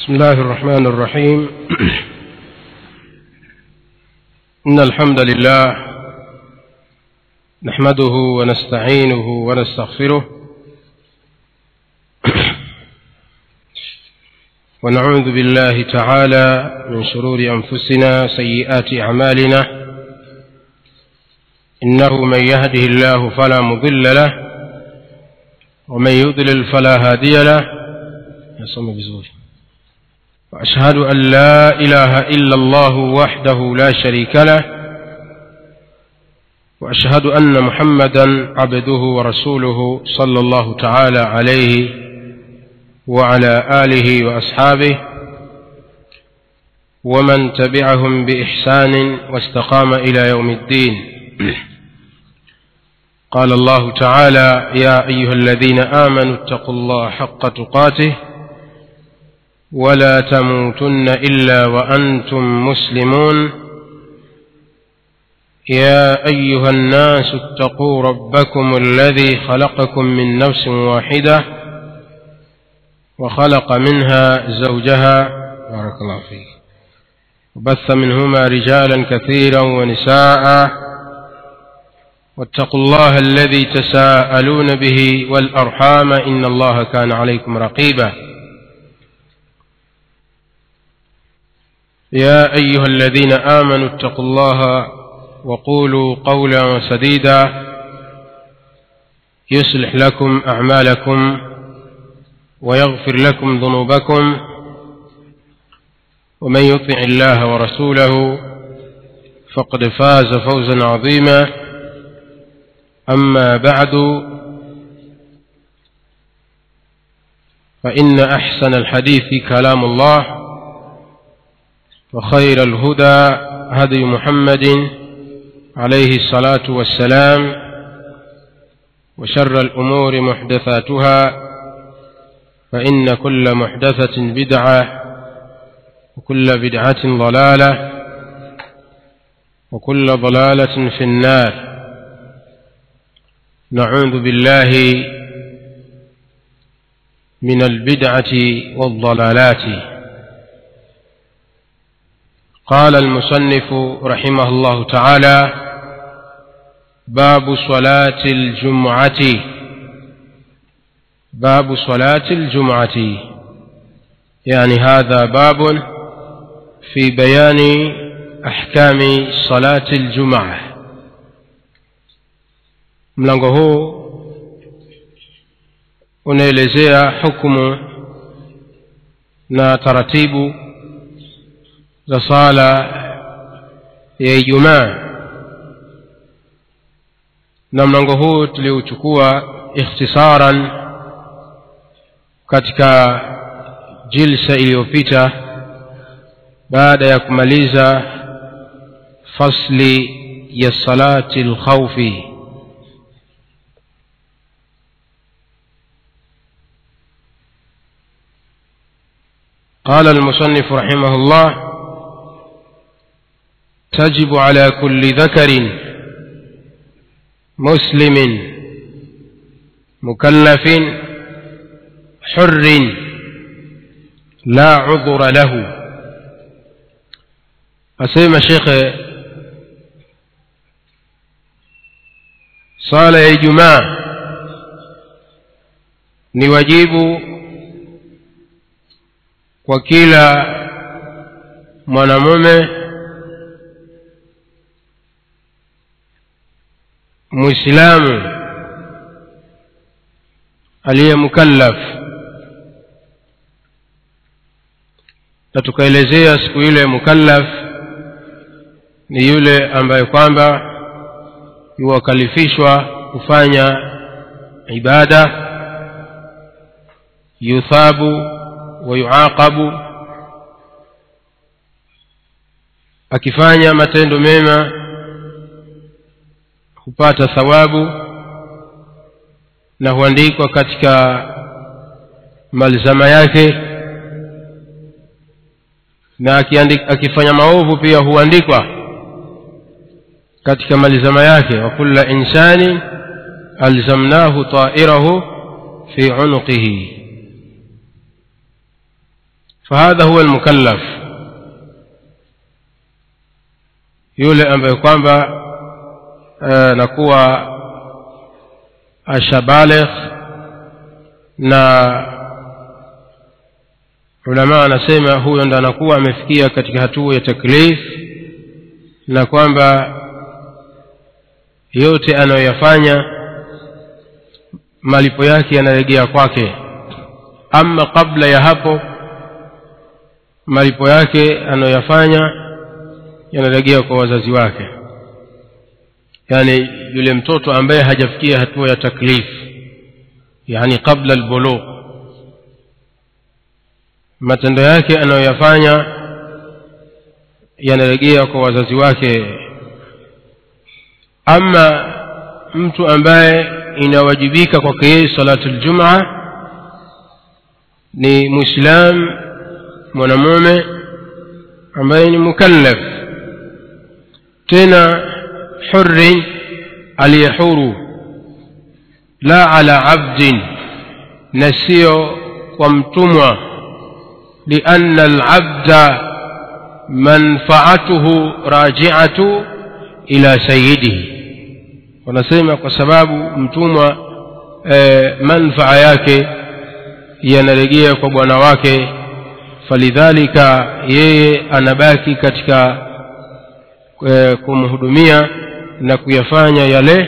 بسم الله الرحمن الرحيم إن الحمد لله نحمده ونستعينه ونستغفره ونعوذ بالله تعالى من شرور أنفسنا سيئات أعمالنا إنه من يهده الله فلا مضل له ومن يضلل فلا هادي له يصم بزوج وأشهد أن لا إله إلا الله وحده لا شريك له وأشهد أن محمدا عبده ورسوله صلى الله تعالى عليه وعلى آله وأصحابه ومن تبعهم بإحسان واستقام إلى يوم الدين قال الله تعالى يا أيها الذين آمنوا اتقوا الله حق تقاته ولا تموتن إلا وأنتم مسلمون يا أيها الناس اتقوا ربكم الذي خلقكم من نفس واحدة وخلق منها زوجها بارك الله فيك وبث منهما رجالا كثيرا ونساء واتقوا الله الذي تساءلون به والأرحام إن الله كان عليكم رقيبا يا أيها الذين آمنوا اتقوا الله وقولوا قولا سديدا يصلح لكم أعمالكم ويغفر لكم ذنوبكم ومن يطع الله ورسوله فقد فاز فوزا عظيما أما بعد فإن أحسن الحديث كلام الله وخير الهدى هدي محمد عليه الصلاة والسلام وشر الأمور محدثاتها فإن كل محدثة بدعة وكل بدعة ضلالة وكل ضلالة في النار نعوذ بالله من البدعة والضلالات قال المصنف رحمه الله تعالى باب صلاة الجمعة باب صلاة الجمعة يعني هذا باب في بيان أحكام صلاة الجمعة mlango huu unaelezea hukumu na taratibu za sala ya ijumaa na mlango huu tuliuchukua ikhtisaran katika jilsa iliyopita baada ya kumaliza fasli ya salati lkhaufi قال المصنف رحمه الله تجب على كل ذكر مسلم مكلف حر لا عذر له أسيما شيخ صالة يا جماعة ni wajibu kwa kila mwanamume muislamu aliye mukallaf na tukaelezea siku ile mukallaf ni yule ambaye kwamba yuwakalifishwa kufanya ibada yuthabu wa yuaqabu akifanya matendo mema hupata thawabu na huandikwa katika malzama yake na akifanya maovu pia huandikwa katika malzama yake wa kulla insani alzamnahu ta'irahu fi unuqihi fahadha huwa almukallaf yule ambaye kwamba nakuwa ashabaligh na ulama wanasema huyo ndo anakuwa amefikia katika hatua ya taklif na kwamba yote anayoyafanya malipo yake yanarejea kwake ama kabla ya hapo malipo yake anayoyafanya yanarejea kwa wazazi wake yaani yule mtoto ambaye hajafikia hatua ya taklif yani qabla albulugh matendo yake anayoyafanya yanarejea kwa wazazi wake ama mtu ambaye inawajibika kwake yeye salatu ljumaa ni mwislam mwanamume ambaye ni mukallaf tena hurri aliyehuru la ala abdin na sio kwa mtumwa lianna alabda manfaatuhu rajiatu ila sayidihi wanasema kwa sababu mtumwa e, manfaa yake yanarejea kwa bwana wake falidhalika yeye anabaki katika e, kumhudumia na kuyafanya yale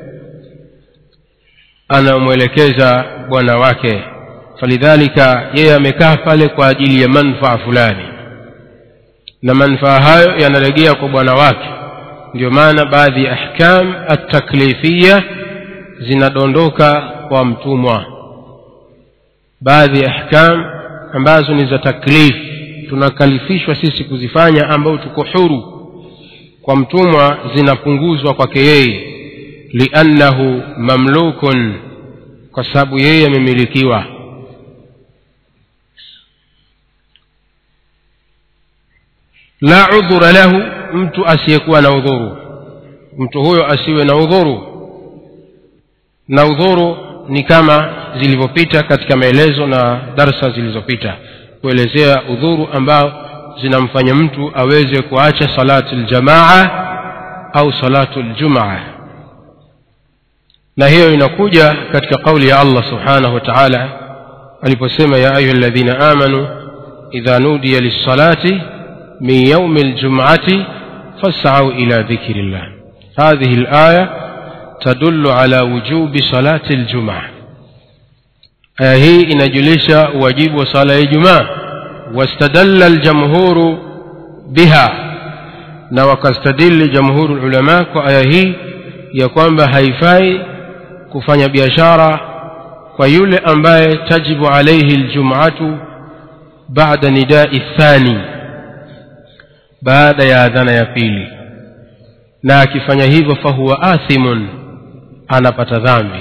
anamwelekeza bwana wake falidhalika yeye amekaa pale kwa ajili ya manfaa fulani na manfaa hayo yanarejea kwa bwana wake ndio maana baadhi ya ahkam ataklifiya zinadondoka kwa mtumwa baadhi ya ahkam ambazo ni za taklif tunakalifishwa sisi kuzifanya ambao tuko huru kwa mtumwa zinapunguzwa kwake yeye liannahu mamlukun kwa sababu yeye amemilikiwa la udhura lahu mtu asiyekuwa na udhuru mtu huyo asiwe na udhuru na udhuru ni kama zilivyopita katika maelezo na darsa zilizopita kuelezea udhuru ambao zinamfanya mtu aweze kuacha salatu ljamaa au salatu ljumaa na hiyo inakuja katika kauli ya allah subhanahu wa taala aliposema ya ayuha ladhina amanu idha nudiya lissalati من يوم الجمعة فاسعوا إلى ذكر الله هذه الآية تدل على وجوب صلاة الجمعة آية هي إن جلس واجب صلاة الجمعة واستدل الجمهور بها na wakastadili jamhuru lulama kwa aya hii ya kwamba haifai kufanya biashara kwa yule ambaye tajibu alaihi ljumatu bada nidai thani baada ya adhana ya pili na akifanya hivyo fahuwa athimun anapata dhambi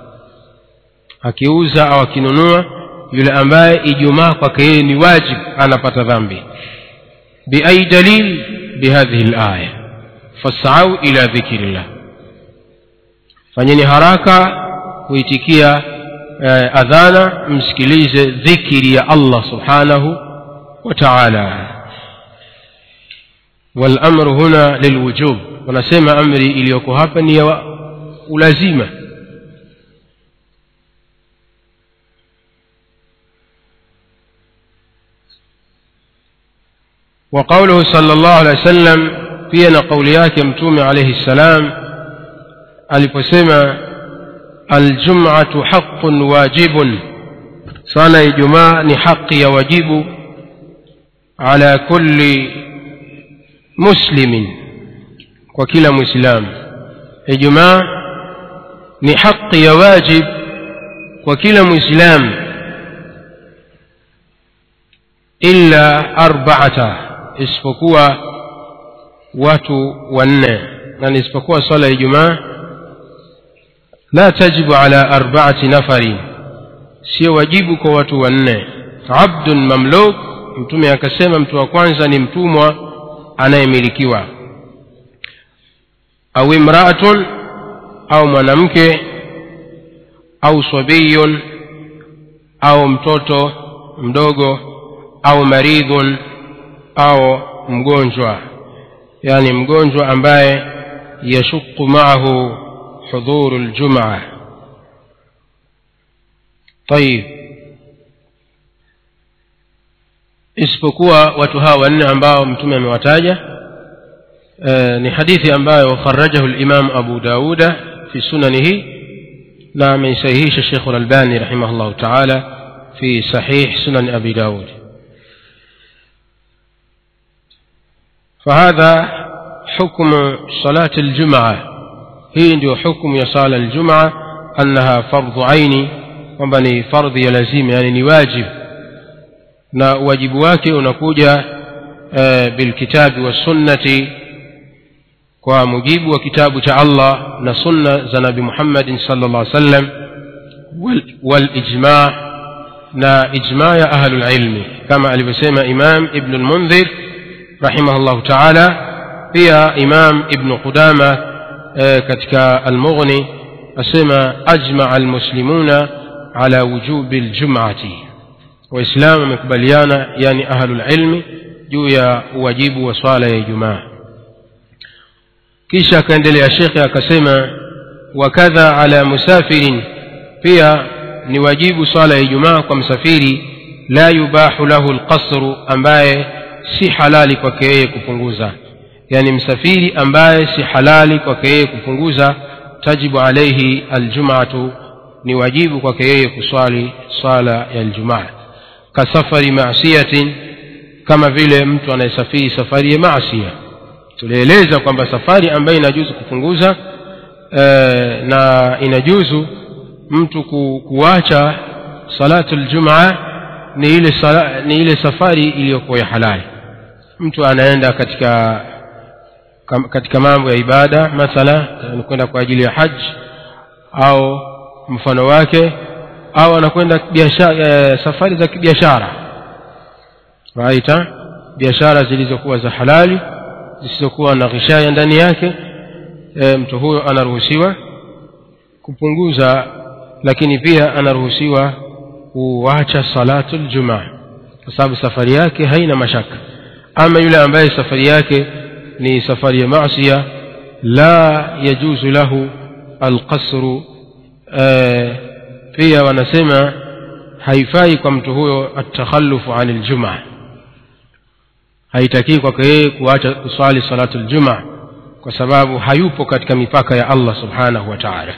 akiuza au akinunua yule ambaye ijumaa kwake yeye ni wajib anapata dhambi biai dalil bihadhihi laya fasau ila dhikri llah fanyeni haraka kuitikia eh, adhana msikilize dhikri ya allah subhanahu wa taala والأمر هنا للوجوب ونسمى أمري إليكو هابني ولازمة وقوله صلى الله عليه وسلم فينا قوليات يمتوم عليه السلام aliposema aljumatu haqun wajibun sala ya ijumaa ni haqi ya wajibu ala kulli muslimin kwa kila mwislamu ijumaa ni haqi ya wajib kwa kila mwislamu illa arbaata isipokuwa watu wanne na isipokuwa swala ya ijumaa la tajibu ala arbaati nafarin sio wajibu kwa watu wanne abdun mamluk mtume akasema mtu wa kwanza ni mtumwa anayemilikiwa au imraatun au mwanamke au sabiyun au mtoto mdogo au maridhun au mgonjwa yani mgonjwa ambaye yashuku maahu hudhuru ljumaa tayib isipokuwa watu hawa wanne ambao mtume amewataja e, ni hadithi ambayo kharajahu limam abu dauda fi sunanihi na ameisahihisha shekhu lalbani rahimahullahu taala fi sahih sunan abi daud فهذا حكم صلاة الجمعة هي ndio حكم ya sala الجمعة أنها فرض عين kwamba ni fardhi ya lazima yani ni wajib na wajibu wake unakuja e, bilkitabi wassunnati kwa mujibu wa kitabu cha allah na sunna za nabi muhammadin sala llah sallam walijma na ijma ya ahlu lilmi kama alivyosema imam ibnu lmundhir رحمه الله تعالى pia imam ibnu qudama e, katika almughni asema ajmaa almuslimuna ala wujubi ljumati waislamu wamekubaliana yani ahlulilmi juu ya uwajibu wa swala ya ijumaa kisha akaendelea shekhe akasema wakadha ala musafirin pia ni wajibu swala ya ijumaa kwa msafiri la yubahu lahu lqasru ambaye si halali kwake yeye kupunguza yani msafiri ambaye si halali kwake yeye kupunguza tajibu alaihi aljumatu ni wajibu kwake yeye kuswali swala ya aljumaa kasafari masiyatin kama vile mtu anayesafiri safari ya maasia tulieleza kwamba safari ambayo inajuzu kupunguza e, na inajuzu mtu ku, kuacha salatu ljumaa ni ile, sala, ni ile safari iliyokuwa ya halali mtu anaenda katika katika mambo ya ibada mathala anakwenda kwa ajili ya haji au mfano wake au anakwenda biashara safari za kibiashara raita biashara zilizokuwa za halali zisizokuwa na ghishaya ndani yake e, mtu huyo anaruhusiwa kupunguza lakini pia anaruhusiwa kuacha salatu ljumaa kwa sababu safari yake haina mashaka ama yule ambaye safari yake ni safari ya masia la yajuzu lahu alqasru e, pia wanasema haifai kwa mtu huyo atakhalufu ani ljumaa haitakii kwake yeye kuacha kuswali salatu ljumaa kwa sababu hayupo katika mipaka ya allah subhanahu wa taala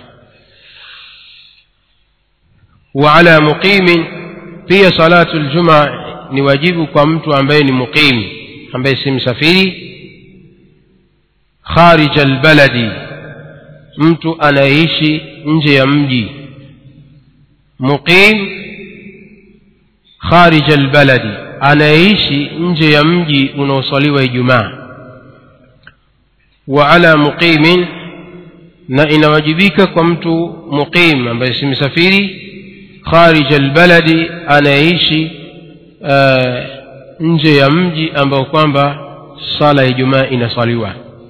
وعلى مقيم pia salatu ljumaa ni wajibu kwa mtu ambaye ni muqim ambaye si msafiri kharija albaladi mtu anayeishi nje ya mji muqim kharija albaladi anayeishi nje ya mji unaoswaliwa ijumaa wa ala muqimin na inawajibika kwa mtu muqim ambaye si msafiri kharij albaladi anayeishi uh, nje ya mji ambao kwamba sala ya ijumaa inaswaliwa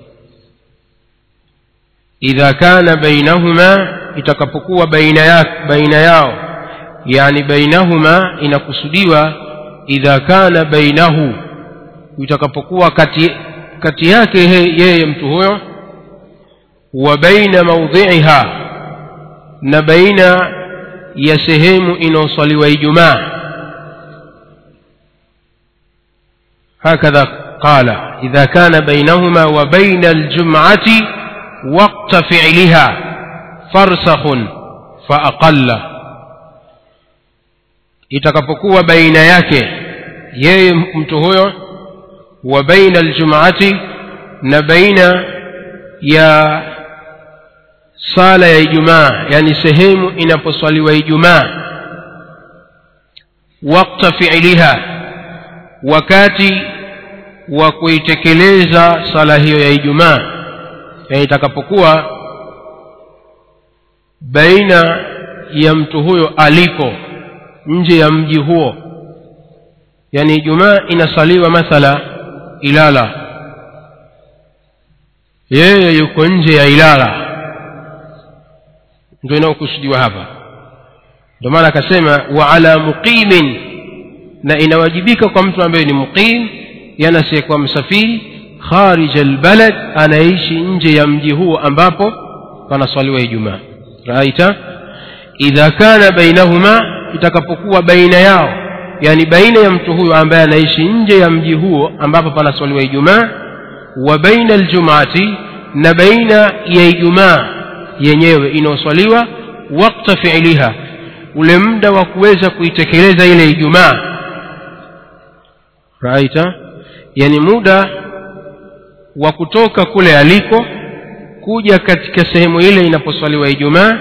idha kana bainahuma itakapokuwa baina, ya, baina yao yani bainahuma inakusudiwa idha kana bainahu itakapokuwa kati, kati yake yeye mtu huyo wa baina maudhiiha na baina ya sehemu inayoswaliwa ijumaa هكذا قال إذا كان بينهما وبين الجمعة وقت فعلها فرسخ فأقل itakapokuwa baina yake yeye mtu huyo wa baina aljumati na baina ya sala ya ijumaa yani sehemu inaposwaliwa ijumaa wakta fiiliha wakati wa kuitekeleza sala hiyo ya ijumaa yani itakapokuwa baina ya mtu huyo aliko nje ya mji huo yani ijumaa inasaliwa mathala ilala yeye yuko nje ya ilala ndio inayokusudiwa hapa ndio maana akasema wa ala muqimin na inawajibika kwa mtu ambaye ni muqim yani asiyekuwa msafiri kharij albalad anaishi nje ya mji huo ambapo panaswaliwa ijumaa raita idha kana bainahuma itakapokuwa baina yao yani baina ya mtu huyo ambaye anaishi nje ya mji huo ambapo panaswaliwa ijumaa wa baina aljumati na baina ya ijumaa yenyewe inayoswaliwa wakta fiiliha ule muda wa kuweza kuitekeleza ile ijumaa raita yani muda wa kutoka kule aliko kuja katika sehemu ile inaposwaliwa ijumaa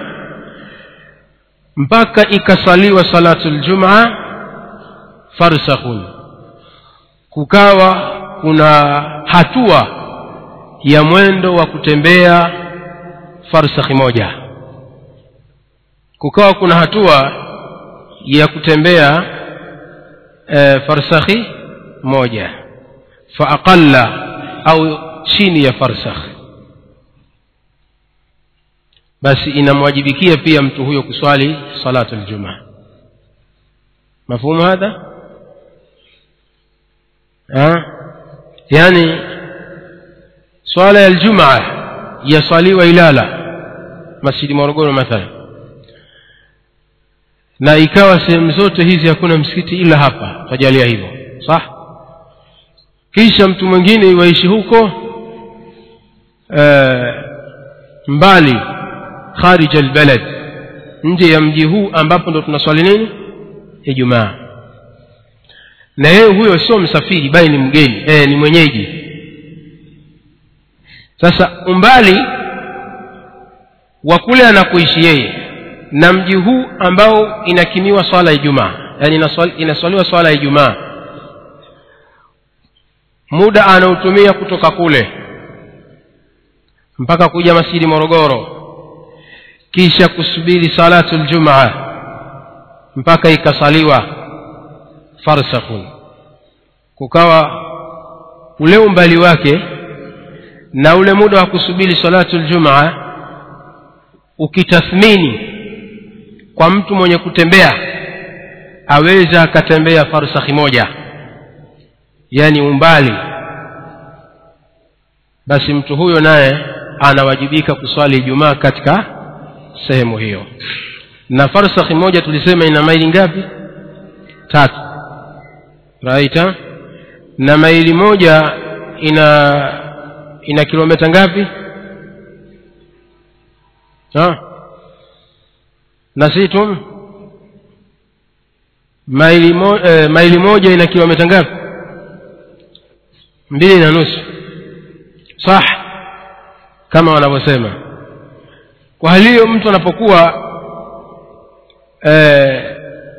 mpaka ikasaliwa salatu ljumaa farsakhun kukawa kuna hatua ya mwendo wa kutembea farsakhi moja kukawa kuna hatua ya kutembea e, farsakhi moja faaqalla au chini ya farsakh basi inamwajibikia pia mtu huyo kuswali salatu ljumaa mafhumu hadha ha? yani swala ya ljumaa yaswaliwa ilala masjidi morogoro mathalan na ikawa sehemu zote hizi hakuna msikiti ila hapa tajalia hivyo sah kisha mtu mwingine iwaishi huko e, mbali kharij albalad nje ya mji huu ambapo ndo tunaswali nini ijumaa na yeye huyo sio msafiri bali ni mgeni e, ni mwenyeji sasa umbali wa kule anakuishi yeye na mji huu ambao inakimiwa swala ya ijumaa yani inaswaliwa swala ya ijumaa muda anaotumia kutoka kule mpaka kuja masjidi morogoro kisha kusubiri salatu ljumaa mpaka ikasaliwa farsakhun kukawa ule umbali wake na ule muda wa kusubiri salatu ljumaa ukitathmini kwa mtu mwenye kutembea aweza akatembea farsakhi moja yani umbali basi mtu huyo naye anawajibika kuswali ijumaa katika sehemu hiyo na farsakhi moja tulisema ina maili ngapi tatu raita na maili moja ina ina kilomita ngapi ha? nasitum maili, mo, eh, maili moja ina kilomita ngapi mbili na nusu sah kama wanavyosema kwa hali hiyo mtu anapokuwa eh,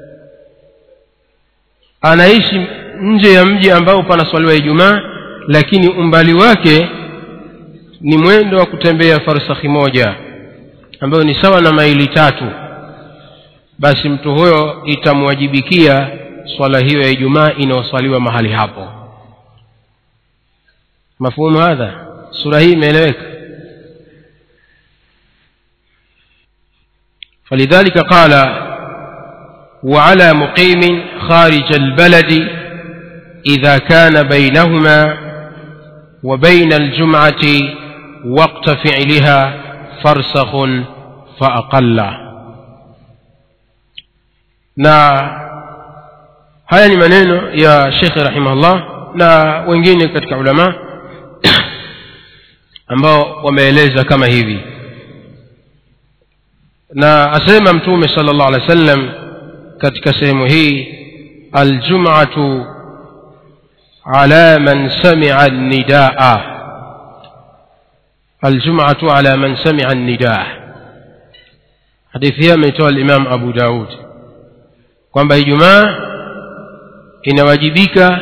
anaishi nje ya mji ambao panaswaliwa ijumaa lakini umbali wake ni mwendo wa kutembea farsakhi moja ambayo ni sawa na maili tatu basi mtu huyo itamwajibikia swala hiyo ya ijumaa inayoswaliwa mahali hapo mafhumu hadha sura hii imeeleweka فلذلك قال وعلى مقيم خارج البلد إذا كان بينهما وبين الجمعة وقت فعلها فرسخ فأقل na haya ni maneno ya shekhe rahimahullah na wengine katika ulama ambao wameeleza kama hivi na asema mtume sala llahu alehi wa sallam katika sehemu hii aljumatu ala man samia nidaa aljumatu ala man samia nidaa hadithi hii ameitoa alimam abu daud kwamba ijumaa inawajibika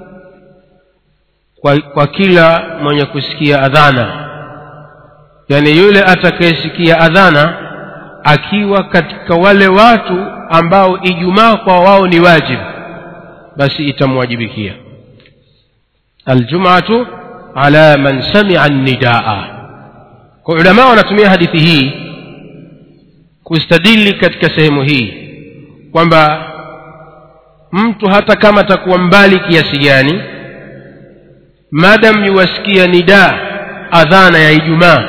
kwa, kwa kila mwenye kusikia adhana yaani yule atakayesikia adhana akiwa katika wale watu ambao ijumaa kwa wao ni wajibu basi itamwajibikia aljumatu ala man samia nidaa kwa ulamaa wanatumia hadithi hii kustadili katika sehemu hii kwamba mtu hata kama atakuwa mbali kiasi gani madam yuwasikia nidaa adhana ya ijumaa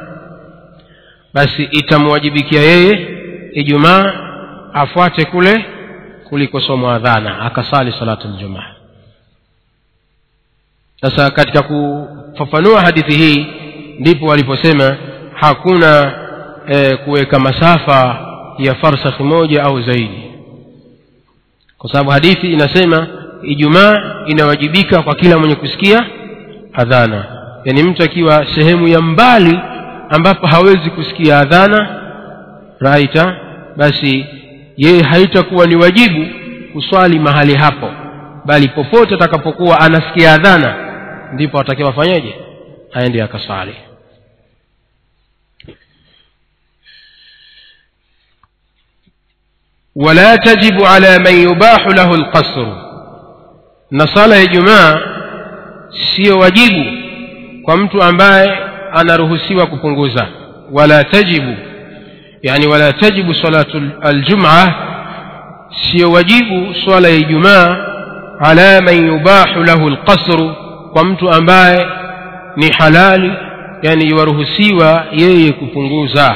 basi itamwajibikia yeye ijumaa afuate kule kulikosomwa adhana akasali salatu ljumaa sasa katika kufafanua hadithi hii ndipo waliposema hakuna e, kuweka masafa ya farsakhi moja au zaidi kwa sababu hadithi inasema ijumaa inawajibika kwa kila mwenye kusikia adhana yaani mtu akiwa sehemu ya mbali ambapo hawezi kusikia adhana raita basi yeye haitakuwa ni wajibu kuswali mahali hapo bali popote atakapokuwa anasikia adhana ndipo atakiwa afanyeje aende akaswali ولا تجب على من يباح له القصر na sala ya ijumaa siyo wajibu kwa mtu ambaye anaruhusiwa kupunguza wala tajibu yani wala tajibu salatu aljumaa siyo wajibu swala ya ijumaa ala man yubahu lahu alqasru kwa mtu ambaye ni halali yani yuwaruhusiwa yeye kupunguza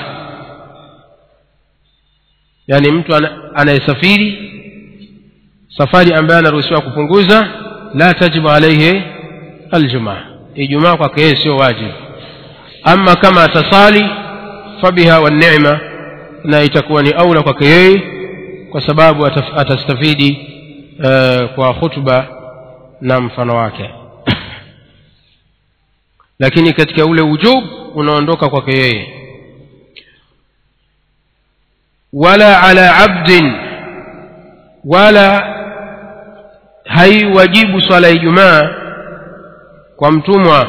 yani mtu anayesafiri safari ambaye anaruhusiwa kupunguza la tajibu alaihi aljumaa ijumaa kwake yeye sio wajibu ama kama atasali fabiha wanema na itakuwa ni aula kwake yeye kwa sababu atastafidi uh, kwa khutba na mfano wake lakini katika ule ujub unaondoka kwake yeye wala ala abdin wala haiwajibu swala ya ijumaa kwa mtumwa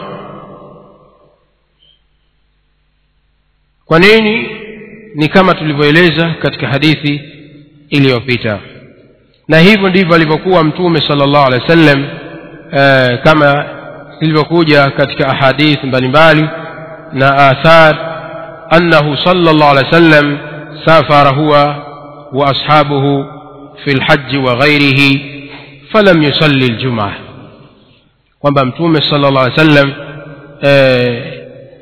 kwa nini ni kama tulivyoeleza katika hadithi iliyopita na hivyo ndivyo alivyokuwa mtume sala llahu alehi wa sallam eh, kama ilivyokuja katika ahadith mbalimbali na athar annahu sala llahu alehi wa sallam safara huwa wa ashabuhu fi lhaji wa ghairihi falam yusalli ljumaa kwamba mtume sala llah alih sallam eh,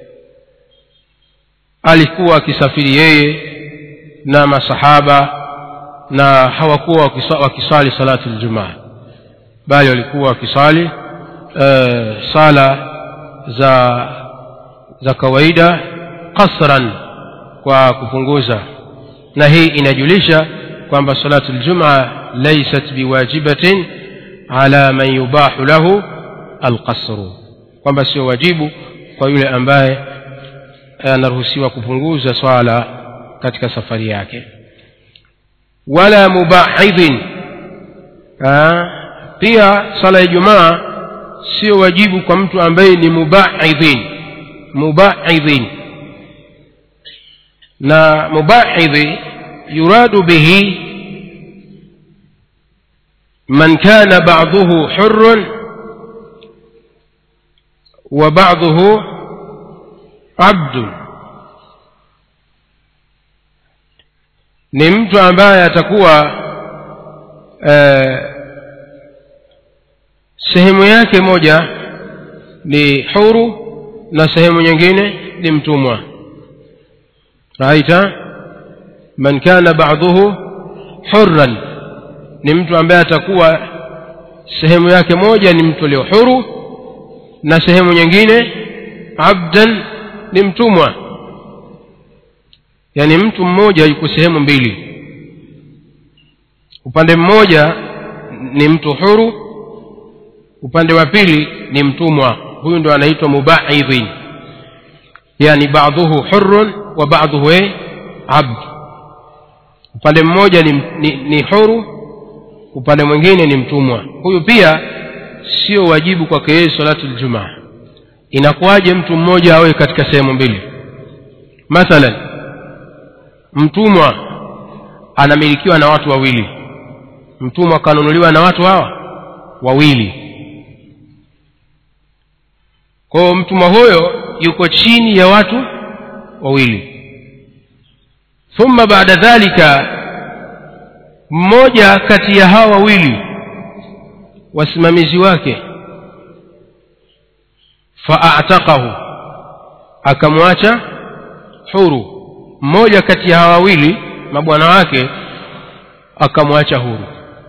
alikuwa akisafiri yeye na masahaba na hawakuwa wakisali salatu ljumaa bali walikuwa wakisali eh, sala za za kawaida qasran kwa kupunguza na hii inajulisha kwamba salatu ljumaa laysat biwajibatin ala man yubahu lahu alqasru kwamba sio wajibu kwa yule ambaye anaruhusiwa kupunguza swala katika safari yake wala mubahidhin pia sala ya jumaa sio wajibu kwa mtu ambaye ni mubahidhin mubahidhin na mubahidhi yuradu bihi من كان بعضه حر وبعضه عبد ni mtu ambaye atakuwa eh, sehemu yake moja ni huru na sehemu nyingine ni mtumwa raita man kana ba'dhuhu hurran ni mtu ambaye atakuwa sehemu yake moja ni mtu aliyo huru na sehemu nyingine abdan ni mtumwa yaani mtu mmoja yuko sehemu mbili upande mmoja ni mtu huru upande wa pili ni mtumwa huyu ndo anaitwa mubaidhin yani baadhuhu hurun wa baadhuhu abd upande mmoja ni, ni, ni huru upande mwingine ni mtumwa huyu pia sio wajibu kwake yeye salatu ljumaa inakuwaje mtu mmoja awe katika sehemu mbili mathalan mtumwa anamilikiwa na watu wawili mtumwa akanunuliwa na watu hawa wawili kwa hiyo mtumwa huyo yuko chini ya watu wawili thumma baada dhalika mmoja kati ya hawa wawili wasimamizi wake faataqahu akamwacha huru mmoja kati ya hawa wawili mabwana wake akamwacha huru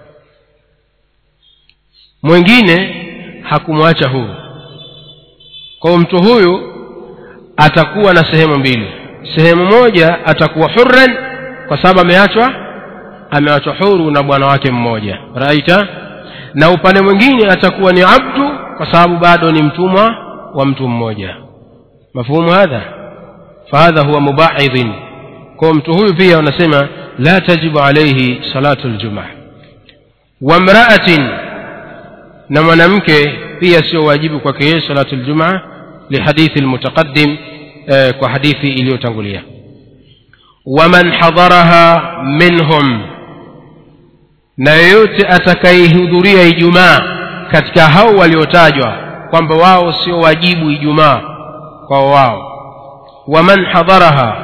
mwingine hakumwacha huru kwa mtu huyu atakuwa na sehemu mbili sehemu moja atakuwa hurran kwa sababu ameachwa ameachwa huru na bwana wake mmoja raita na upande mwingine atakuwa ni abdu kwa sababu bado ni mtumwa wa mtu mmoja mafhumu hadha fahadha huwa mubaidhin kwa mtu huyu pia wanasema la tajibu alaihi salatu ljumaa wamraatin na mwanamke pia sio wajibu kwake yeye salatu ljumaa lihadithi lmutaqadim eh, kwa hadithi iliyotangulia waman hadharaha minhum na yeyote atakayehudhuria ijumaa katika hao waliotajwa kwamba wao sio wajibu ijumaa kwa wao waman hadharaha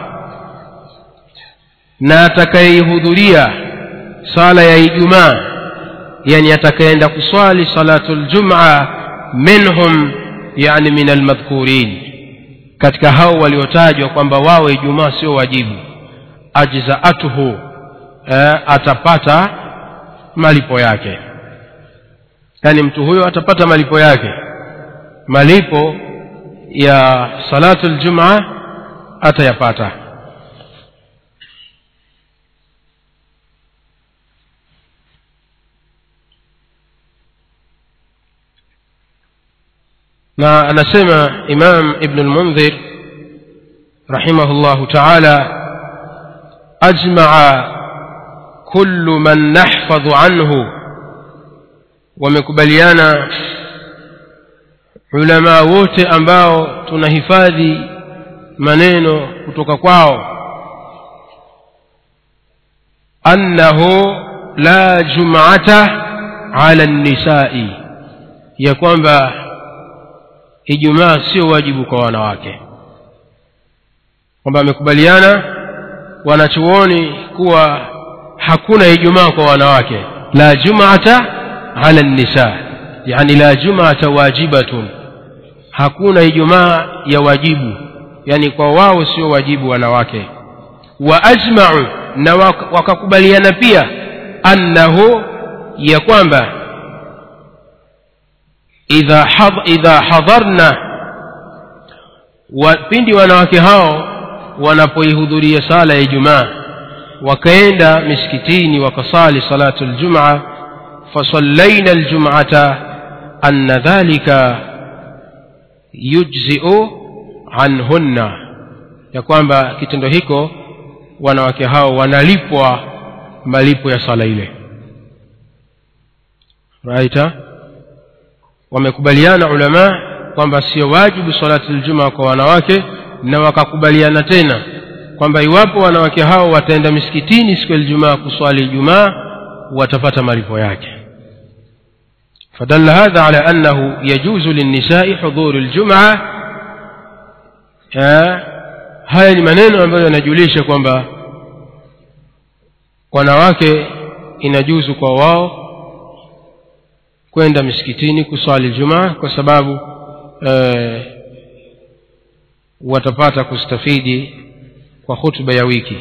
na atakayehudhuria sala ya ijumaa yani atakayeenda kuswali salatu ljumaa minhum yani min almadhkurin katika hao waliotajwa kwamba wao ijumaa sio wajibu ajzaatuhu eh, atapata malipo yake yaani mtu huyo atapata malipo yake malipo ya salatu ljumaa atayapata na anasema imam ibn lmundhir rahimahu llahu taala ajmaa kullu man nahfadhu anhu wamekubaliana ulamaa wote ambao tunahifadhi maneno kutoka kwao annahu la jumata ala nisai ya kwamba ijumaa sio wajibu kwa wanawake kwamba amekubaliana wanachuoni kuwa hakuna ijumaa kwa wanawake la jumata ala nisa yani la jumata wajibatun hakuna ijumaa ya wajibu yani kwa wao sio wajibu wanawake wa ajmau na wakakubaliana pia annahu ya kwamba idha, had, idha hadharna wa, pindi wanawake hao wanapoihudhuria sala ya ijumaa wakaenda misikitini wakasali salatu ljumaa fasallaina ljumata anna dhalika yujziu anhunna ya kwamba kitendo hiko wanawake hao wanalipwa malipo ya sala ile raita wamekubaliana ulama kwamba sio wajibu salati ljumaa kwa wanawake na wakakubaliana tena kwamba iwapo wanawake hao wataenda misikitini siku ya ljumaa kuswali ijumaa watapata malipo yake فدل هذا على أنه يجوز للنساء حضور الجمعة haya ni maneno ambayo yanajulisha kwamba wanawake inajuzu kwa wao kwenda misikitini kuswali jumaa kwa sababu e, watapata kustafidi kwa hutuba ya wiki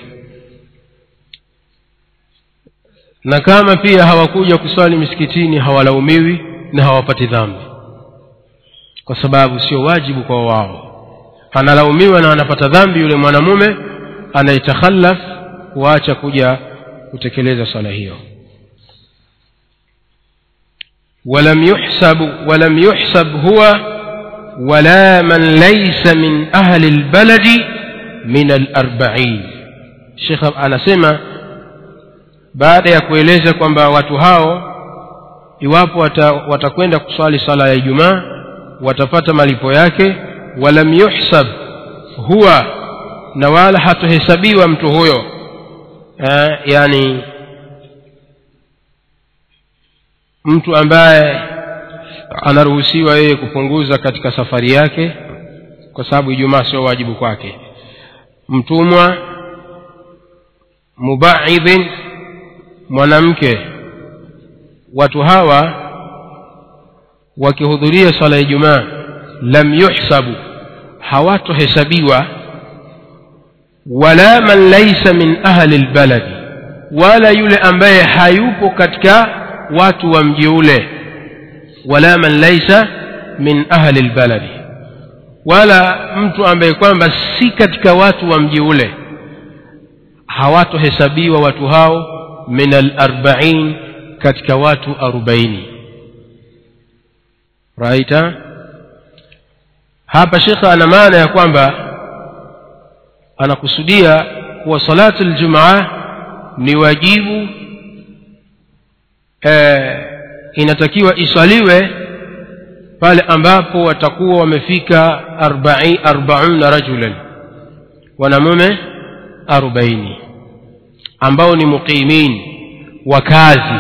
na kama pia hawakuja kuswali misikitini hawalaumiwi na hawapati dhambi kwa sababu sio wajibu kwa wao analaumiwa na anapata dhambi yule mwanamume anayetakhallaf kuacha kuja kutekeleza swala hiyo ولم يحسب ولم يحسب هو ولا من ليس من أهل البلد من الأربعين شيخ anasema baada ya kueleza kwamba watu hao iwapo watakwenda wata kuswali sala ya ijumaa watapata malipo yake walam yuhsab huwa na wala hatohesabiwa mtu huyo eh, yani mtu ambaye anaruhusiwa yeye kupunguza katika safari yake kwa sababu ijumaa sio wajibu kwake mtumwa mubaidhin mwanamke watu hawa wakihudhuria swala ya ijumaa lam yuhsabu hawatohesabiwa wala man laisa min ahli lbaladi wala yule ambaye hayupo katika watu wa mji ule wala man laisa min ahli lbaladi wala mtu ambaye kwamba si katika watu wa mji ule hawatohesabiwa watu hao min alarbain katika watu arobaini raita hapa shekhe ana maana ya kwamba anakusudia kuwa salatu ljumaa ni wajibu e, inatakiwa iswaliwe pale ambapo watakuwa wamefika arbauna rajulan wanamume arobaini ambao ni muqimin wakazi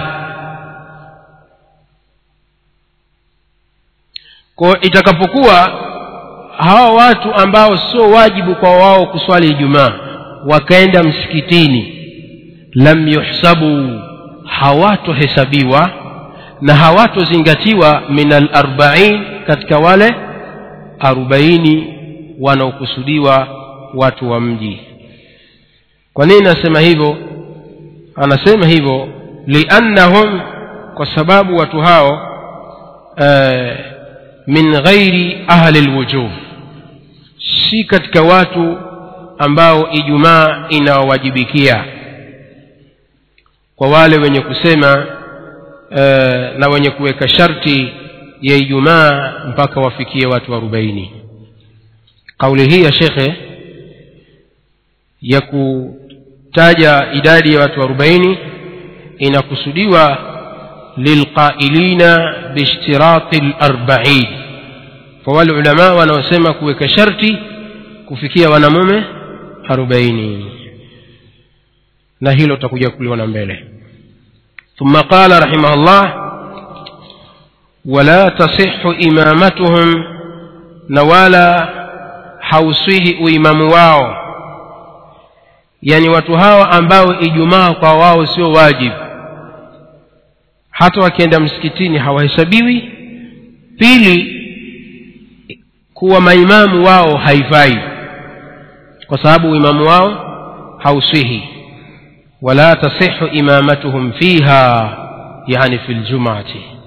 kwa itakapokuwa hawa watu ambao sio wajibu kwa wao kuswali ijumaa wakaenda msikitini lam yuhsabu hawatohesabiwa na hawatozingatiwa min alarbain katika wale arobaini wanaokusudiwa watu wa mji kwa nini nasema hivyo anasema hivyo liannahum kwa sababu watu hao eh, min ghairi ahli lwujub si katika watu ambao ijumaa inawawajibikia kwa wale wenye kusema e, na wenye kuweka sharti ya ijumaa mpaka wafikie watu arobaini kauli hii ya shekhe ya kutaja idadi ya watu arobaini inakusudiwa lilqailina biishtirati larbain kwa wale ulamaa wanaosema kuweka sharti kufikia wanamume arobaini na hilo tutakuja kuliona mbele ثم قال رحمه الله ولا تصح إمامتهم نوالا حوصيه وإمام واو يعني watu hawa ambao ijumaa kwa wao sio wajibu hata wakienda msikitini hawahesabiwi pili kuwa maimamu wao haifai kwa sababu uimamu wao hauswihi ولا تصح إمامتهم فيها يعني في الجمعة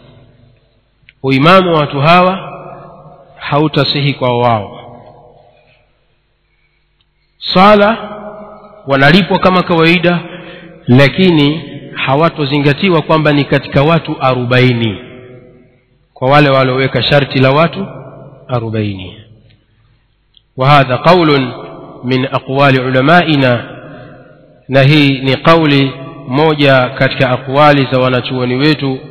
وإمام واتهاوى hautasihi kwa wao swala wanalipwa kama kawaida lakini hawatozingatiwa kwamba ni katika watu arobaini kwa wale walioweka sharti la watu arobaini وهذا قول من أقوال علمائنا na hii ni kauli moja katika aqwali za wanachuoni wetu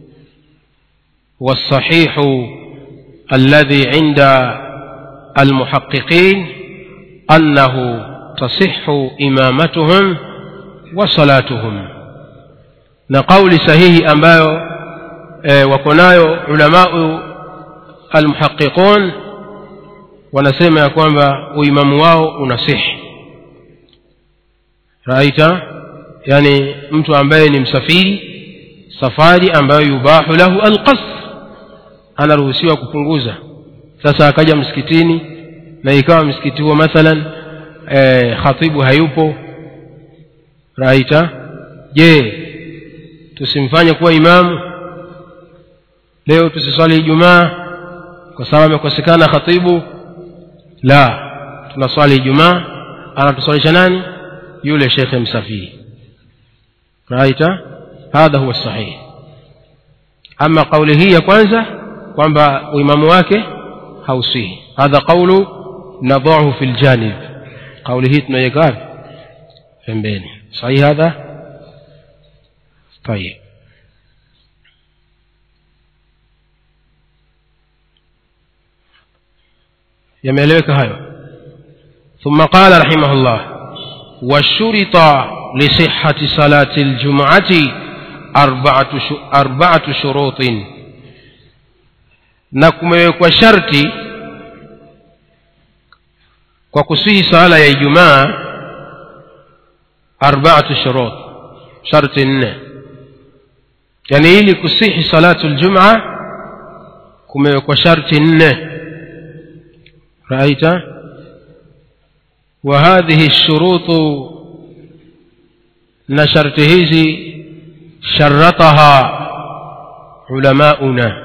والصحيح الذي عند المحققين أنه تصح إمامتهم وصلاتهم نقول صحيح ambayo e, wako nayo ulamau almuhaqiqun wanasema ya kwamba uimamu wao unasihi raita yani mtu ambaye ni msafiri safari ambayo yubahu lahu alqasr anaruhusiwa kupunguza sasa akaja msikitini na ikawa msikiti huo mathalan e, khatibu hayupo raita je tusimfanye kuwa imamu leo tusiswali ijumaa kwa sababu amekosekana khatibu la tunaswali ijumaa anatuswalisha nani yule shekhe msafiri raita hadha huwa sahih ama kauli hii ya kwanza kwamba uimamu wake hausihi hadha qaulu nadahu fi ljanib kauli hii tunaiweka wapi pembeni sahihi hadha طيب yameeleweka hayo ثم قال رحمه الله وشرط لصحة صلاة الجمعة أربعة, أربعة شروط na kumewekwa sharti kwa kusihi sala ya ijumaa arbaatu shurut sharti nne yani ili kusihi salatu ljumaa kumewekwa sharti nne raita وهذه الشروط na sharti hizi sharataha ulamauna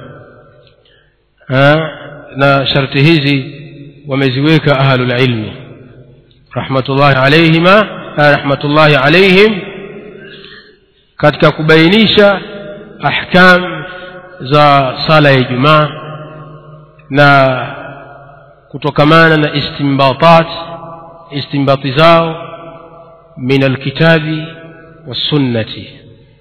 na sharti hizi wameziweka ahlulilmi rahmatullahi alaihima rahmatullahi alaihim katika kubainisha ahkam za sala ya ijumaa na kutokamana na istimbatat istimbati zao min alkitabi wassunnati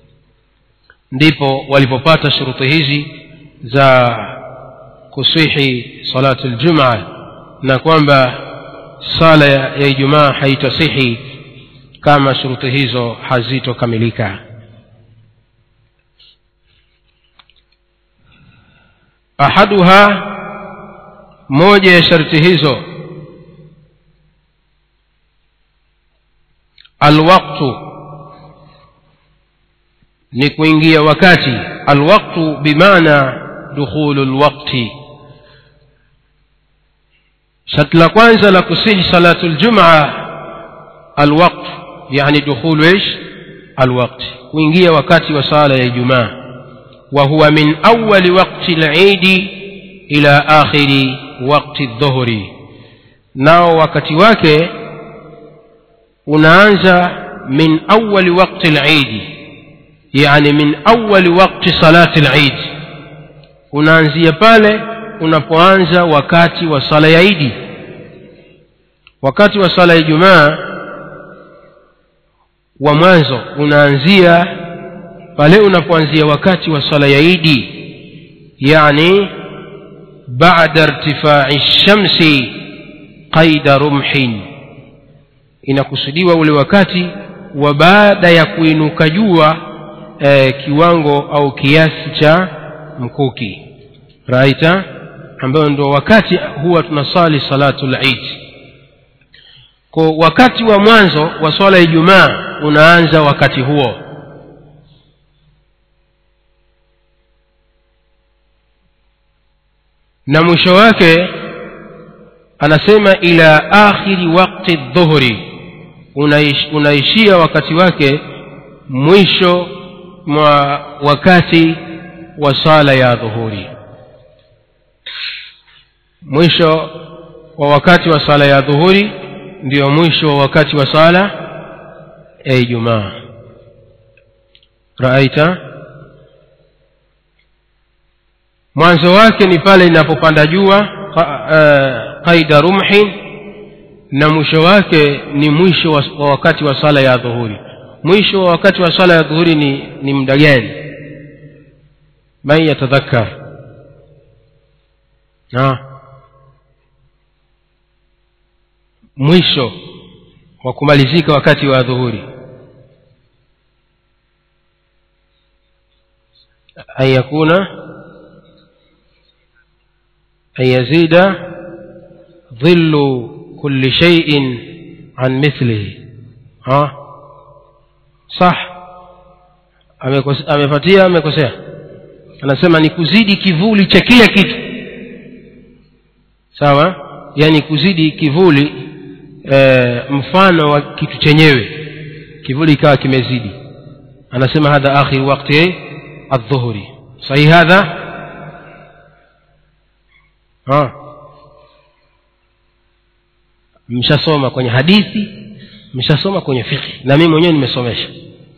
ndipo walipopata shuruti hizi za kusihi salatu ljumaa na kwamba sala ya ijumaa haitasihi kama shuruti hizo hazitokamilika ahaduha moja ya sharti hizo alwaktu ni kuingia wakati alwaktu bimaana dukhulu lwakti sharti la kwanza la kusihi salatu ljumaa alwaqt yani dukhulu ish alwaqt kuingia wakati wa sala ya ijumaa wa huwa min awali waqti lidi ila akhiri waqti dhuhri nao wakati wake unaanza min awali waqti lidi yani min awali waqti salati lidi unaanzia pale unapoanza wakati wa sala ya idi wakati wa sala ya ijumaa wa mwanzo unaanzia pale unapoanzia wakati wa sala ya idi yani bada irtifai shamsi qaida rumhin inakusudiwa ule wakati wa baada ya kuinuka jua eh, kiwango au kiasi cha mkuki raita ambayo ndo wakati huwa tunasali salatu lid kwa wakati wa mwanzo wa swala ya ijumaa unaanza wakati huo na mwisho wake anasema ila akhiri waqti dhuhri unaish, unaishia wakati wake mwisho mwa wakati wa sala ya dhuhuri mwisho wa wakati wa sala ya dhuhuri ndio mwisho wa wakati wa sala ya ijumaa raaita mwanzo wake ni pale inapopanda jua qaida rumhin na mwisho wake ni mwisho wa, wa wakati wa sala ya dhuhuri mwisho wa wakati wa sala ya dhuhuri ni, ni muda gani man yatadhakkar mwisho wa kumalizika wakati wa dhuhuri an yakuna an yazida dhillu kulli shay'in an mithlihi ha sah amepatia amekosea anasema ni kuzidi kivuli cha kila kitu sawa yani kuzidi kivuli e, mfano wa kitu chenyewe kivuli ikawa kimezidi anasema hadha akhir waqti aldhuhuri sahih hadha ha mshasoma kwenye hadithi mshasoma kwenye fikhi na mimi mwenyewe nimesomesha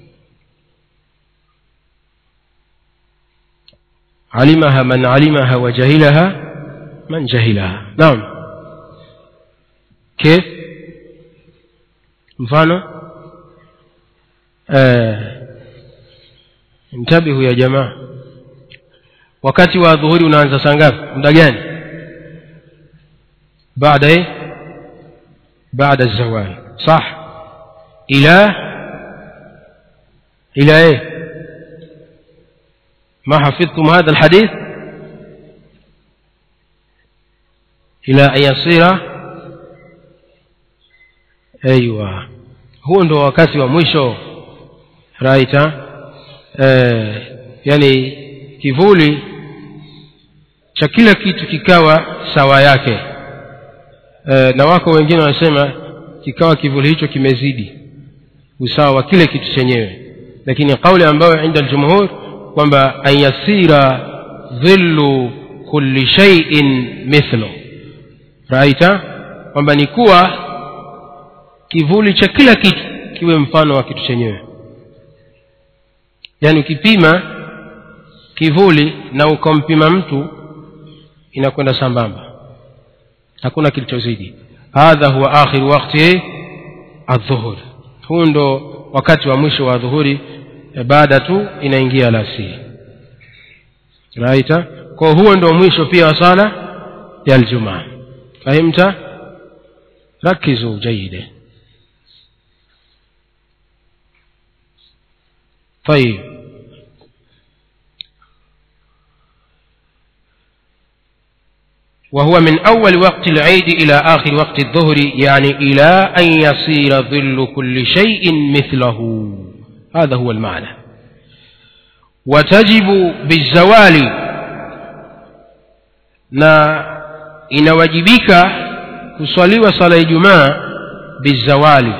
علمها من علمها وجهلها من جهلها نعم كيف mfano ntabihu ya jamaa wakati wa dhuhuri unaanza saa ngapi muda gani baada eh baada zawal صح الى الى ايه ما حفظتم هذا الحديث إلى أن يصير أيوة huo ndo wakati wa mwisho raita eh, yani kivuli cha kila kitu kikawa sawa yake e, na wako wengine wanasema kikawa kivuli hicho kimezidi usawa wa kile kitu chenyewe lakini kauli ambayo inda aljumhur kwamba an yasira dhillu kulli shay'in mithlu raita kwamba ni kuwa kivuli cha kila kitu kiwe mfano wa kitu chenyewe yaani ukipima kivuli na ukampima mtu inakwenda sambamba hakuna kilichozidi hadha huwa akhiru wakti adhuhur huu ndo wakati wa mwisho wa dhuhuri baada tu inaingia alasiri raita kwa huo ndo mwisho pia wa sala ya aljumaa fahimta rakizu jayide طيب وهو من أول وقت العيد إلى آخر وقت الظهر يعني إلى أن يصير ظل كل شيء مثله هذا هو المعنى وتجب بالزوال na inawajibika kuswaliwa sala ya ijumaa bizawali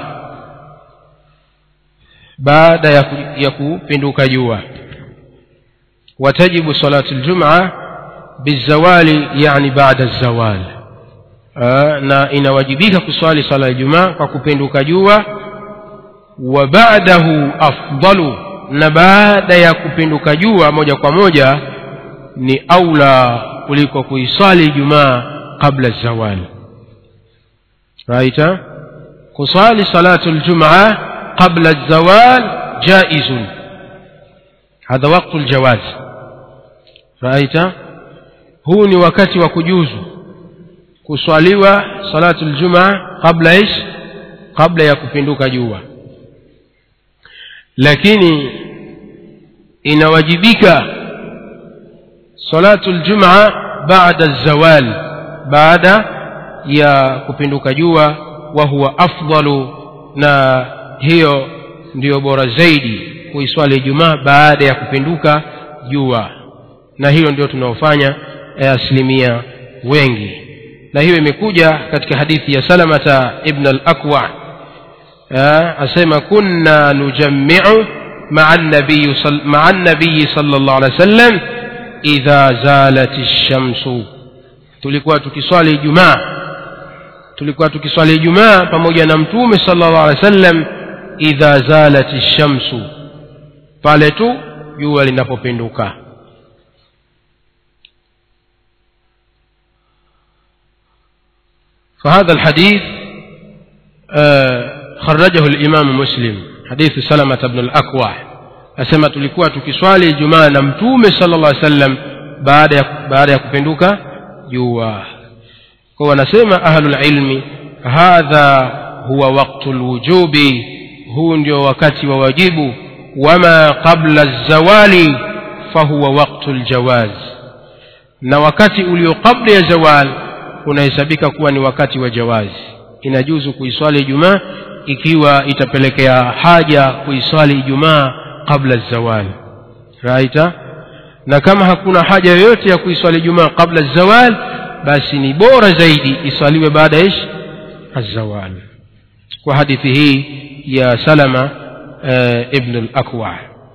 baada ya, ku, ya kupinduka jua watajibu salatu ljumaa bizawali yani baada zawal na inawajibika kuswali sala ya jumaa kwa kupinduka jua wa ba'dahu afdalu na baada ya kupinduka jua moja kwa moja ni aula kuliko kuiswali jumaa qabla zawal raita kuswali salatu ljumaa qabla zawal jaizun hadha waktu ljawaz raita huu ni wakati wa kujuzu kuswaliwa salatu ljumaa qabla ish kabla ya kupinduka jua lakini inawajibika salatu ljumaa baada zawal baada ya kupinduka jua wa huwa afdalu na hiyo ndiyo bora zaidi kuiswali ijumaa baada ya kupinduka jua na hiyo ndio tunaofanya asilimia wengi na hiyo imekuja katika hadithi ya salamata ibn al-akwa asema kunna nujammiu maa nabiyi maa nabiyi sallallahu alaihi wasallam idha zalat ash-shamsu tulikuwa tukiswali ijumaa tulikuwa tukiswali ijumaa pamoja na mtume sallallahu alaihi wasallam idha zalat ash-shamsu pale tu jua linapopinduka فهذا الحديث آه خرجه الإمام مسلم حديث سلمة بن الأكوع أسمى tulikuwa tukiswali Ijumaa na Mtume sallallahu alaihi wasallam baada ya baada ya kupinduka jua. Kwa wanasema ahlul ilmi hadha huwa waqtul wujubi, huu ndio wakati wa wajibu. Wama qabla zawali fahuwa waqtul jawaz, na wakati ulio kabla ya zawal unahesabika kuwa ni wakati wa jawazi inajuzu kuiswali ijumaa ikiwa itapelekea haja kuiswali ijumaa kabla zawal raita na kama hakuna haja yoyote ya kuiswali ijumaa kabla zawal basi ni bora zaidi iswaliwe baada ya ish azawal kwa hadithi hii ya salama e, ibn al-akwa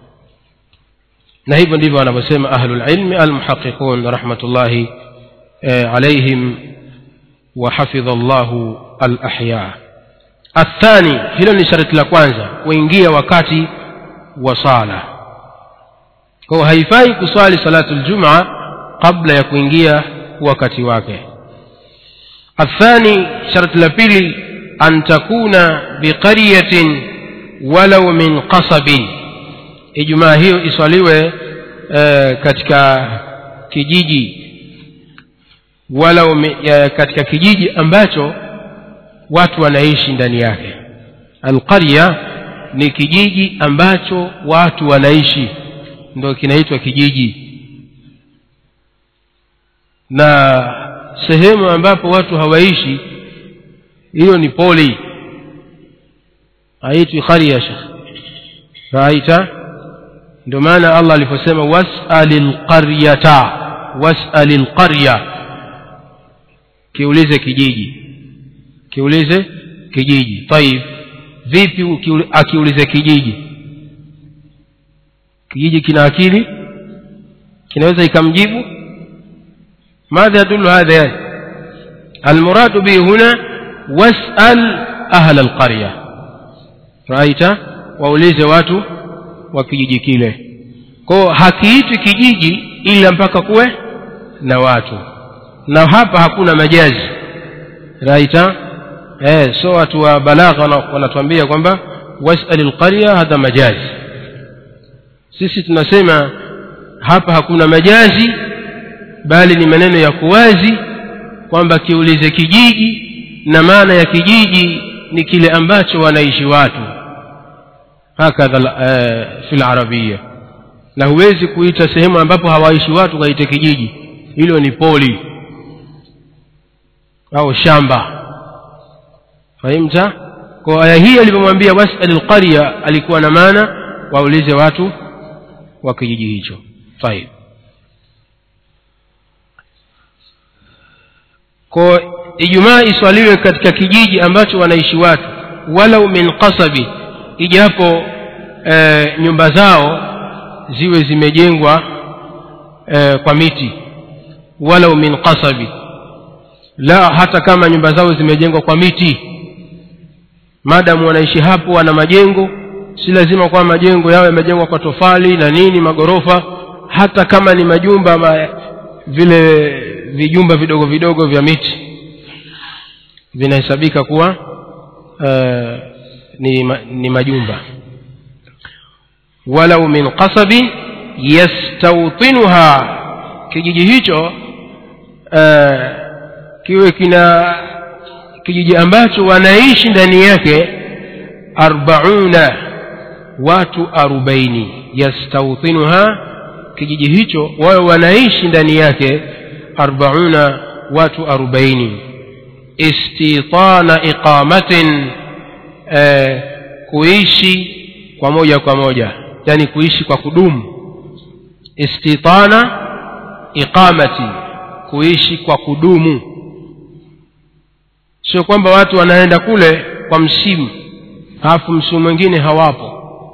na hivyo ndivyo wanavyosema ahlul ilmi almuhaqiqun rahmatullahi e, alaihim وحفظ الله الأحياء الثاني hilo ni sharti la kwanza kuingia wakati wa sala kwa haifai kuswali salatu ljumaa kabla ya kuingia wakati wake الثاني شرط لبيلي أن تكون بقرية ولو من قصب إجماع هي إصاليوه katika kijiji wala ume, ya, katika kijiji ambacho watu wanaishi ndani yake alqarya ni kijiji ambacho watu wanaishi ndo kinaitwa kijiji na sehemu ambapo watu hawaishi hiyo ni poli haitwi qarya shekh raita ndio maana allah aliposema wasali lqaryata wasali lqarya kiulize kijiji kiulize kijiji taib vipi ukiuli- akiulize kijiji kijiji kina akili kinaweza ikamjibu ماذا يدل هذا يعني المراد به هنا واسأل أهل القرية رأيت waulize watu wa kijiji kile kwao hakiitwi kijiji ila mpaka kuwe na watu na hapa hakuna majazi raita eh, so watu wa balagha wana- wanatuambia kwamba wasal lqarya hadha majazi sisi tunasema hapa hakuna majazi bali ni maneno ya kuwazi kwamba kiulize kijiji na maana ya kijiji ni kile ambacho wanaishi watu hakadha eh, fi larabia na huwezi kuita sehemu ambapo hawaishi watu kaite kijiji hilo ni poli au shamba fahimta kwa aya hii alivyomwambia wasal lqarya alikuwa na maana waulize watu wa kijiji hicho tayib kwa ijumaa iswaliwe katika kijiji ambacho wanaishi watu walau min qasabi ijapo e, nyumba zao ziwe zimejengwa e, kwa miti walau min qasabi la hata kama nyumba zao zimejengwa kwa miti maadamu wanaishi hapo wana majengo si lazima kwamba majengo yao yamejengwa kwa tofali na nini magorofa hata kama ni majumba ma, vile vijumba vidogo vidogo vya miti vinahesabika kuwa uh, ni, ma, ni majumba walau min qasabin yastawtinuha kijiji hicho uh, kiwe kina kijiji ambacho wanaishi ndani yake arbauna watu arobaini yastawtinuha kijiji hicho wawe wanaishi ndani yake arbauna watu arobaini istitana iqamatin eh, kuishi kwa moja kwa moja yani kuishi kwa kudumu istitana iqamati kuishi kwa kudumu sio kwamba watu wanaenda kule kwa msimu halafu msimu mwingine hawapo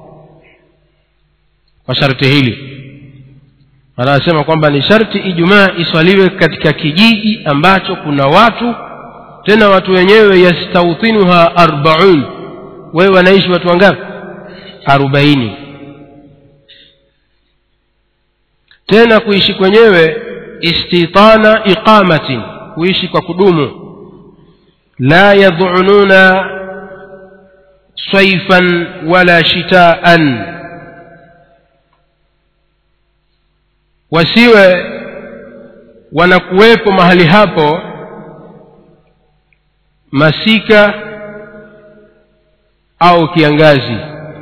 kwa sharti hili anasema kwamba ni sharti ijumaa iswaliwe katika kijiji ambacho kuna watu tena watu wenyewe yastauthinuha arbaun wewe wanaishi watu wangapi arobaini tena kuishi kwenyewe istitana iqamatin kuishi kwa kudumu la yadhununa saifan wala shitaan wasiwe wanakuwepo mahali hapo masika au kiangazi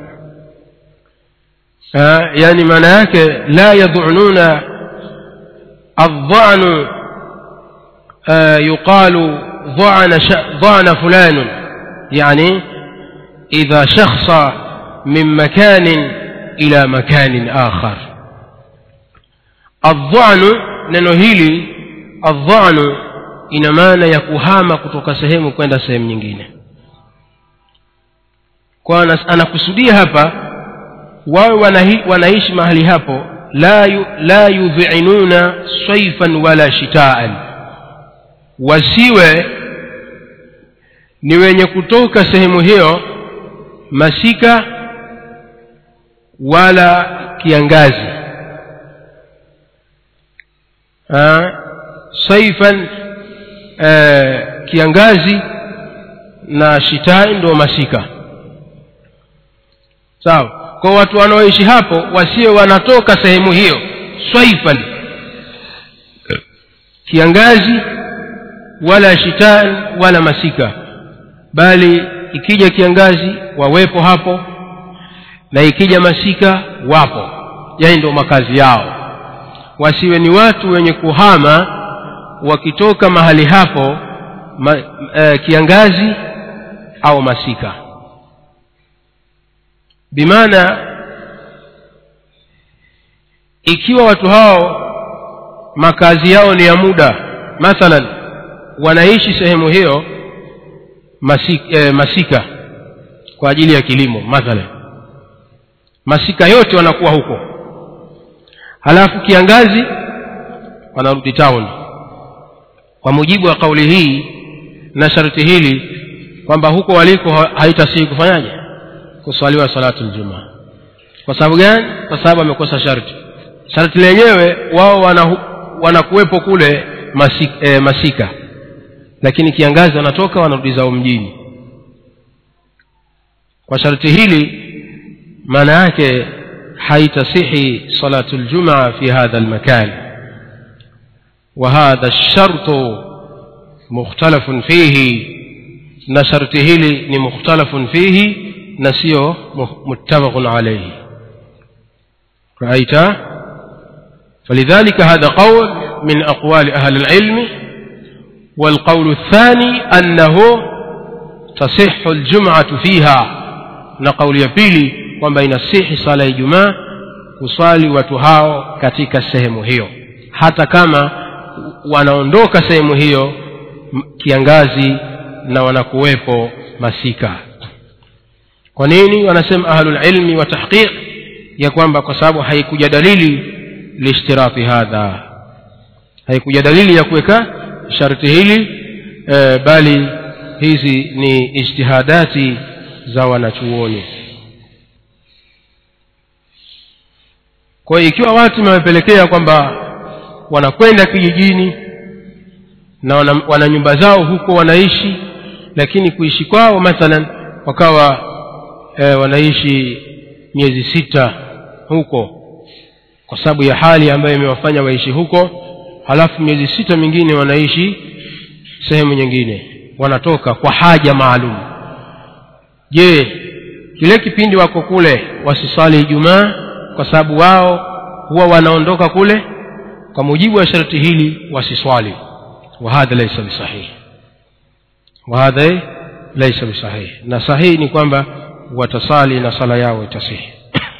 ha, yani maana yake la yadhununa الظعن آه يقال ضعن ش... ضعن فلان يعني إذا شخص من مكان إلى مكان آخر الضعن neno hili الضعن ina maana ya kuhama kutoka sehemu kwenda sehemu nyingine kwa anakusudia hapa wawe wanahi, wanaishi mahali hapo la, yu, la yudhinuna saifan wala shitaan wasiwe ni wenye kutoka sehemu hiyo masika wala kiangazi ha? saifan eh, kiangazi na shitai ndio masika sawa kwa watu wanaoishi hapo wasiwe wanatoka sehemu hiyo swaifan kiangazi wala shitan wala masika bali ikija kiangazi wawepo hapo na ikija masika wapo yani ndio makazi yao wasiwe ni watu wenye kuhama wakitoka mahali hapo ma, e, kiangazi au masika bimaana ikiwa watu hao makazi yao ni ya muda mathalan wanaishi sehemu hiyo masika, eh, masika kwa ajili ya kilimo mathalan masika yote wanakuwa huko halafu kiangazi wanarudi town kwa mujibu wa kauli hii na sharti hili kwamba huko waliko haitasihi kufanyaje kuswaliwa salatu ljumaa kwa sababu gani kwa sababu amekosa sharti sharti lenyewe wao wanakuwepo wana kule masika, e, masika lakini kiangazi wanatoka wanarudi zao mjini kwa sharti hili maana yake haitasihi salatu ljumaa fi hadha lmakan وهذا الشرط مختلف فيه na sharti hili ni mukhtalafun fihi na sio muttafaqun alayhi رأيت فلذلك هذا قول من أقوال أهل العلم والقول الثاني أنه تصح الجمعة فيها نقول يبيلي kwamba inasihi sala ya ijumaa kuswali watu hao katika sehemu hiyo hata kama wanaondoka sehemu hiyo kiangazi na wanakuwepo masika kwa nini wanasema ahlulilmi wa tahqiq ya kwamba kwa sababu haikuja dalili liishtirati hadha haikuja dalili ya kuweka sharti hili e, bali hizi ni ijtihadati za wanachuoni kwa hiyo ikiwa watu wamepelekea kwamba wanakwenda kijijini na wana, wana nyumba zao huko wanaishi lakini kuishi kwao mathalan wakawa e, wanaishi miezi sita huko kwa sababu ya hali ambayo imewafanya waishi huko halafu miezi sita mingine wanaishi sehemu nyingine wanatoka kwa haja maalum je kile kipindi wako kule wasiswali ijumaa kwa sababu wao huwa wanaondoka kule kwa mujibu wa sharti hili wasiswali wahadha laisa bisahihi wahadha laisa bisahihi na sahihi ni kwamba watasali na sala yao itasihi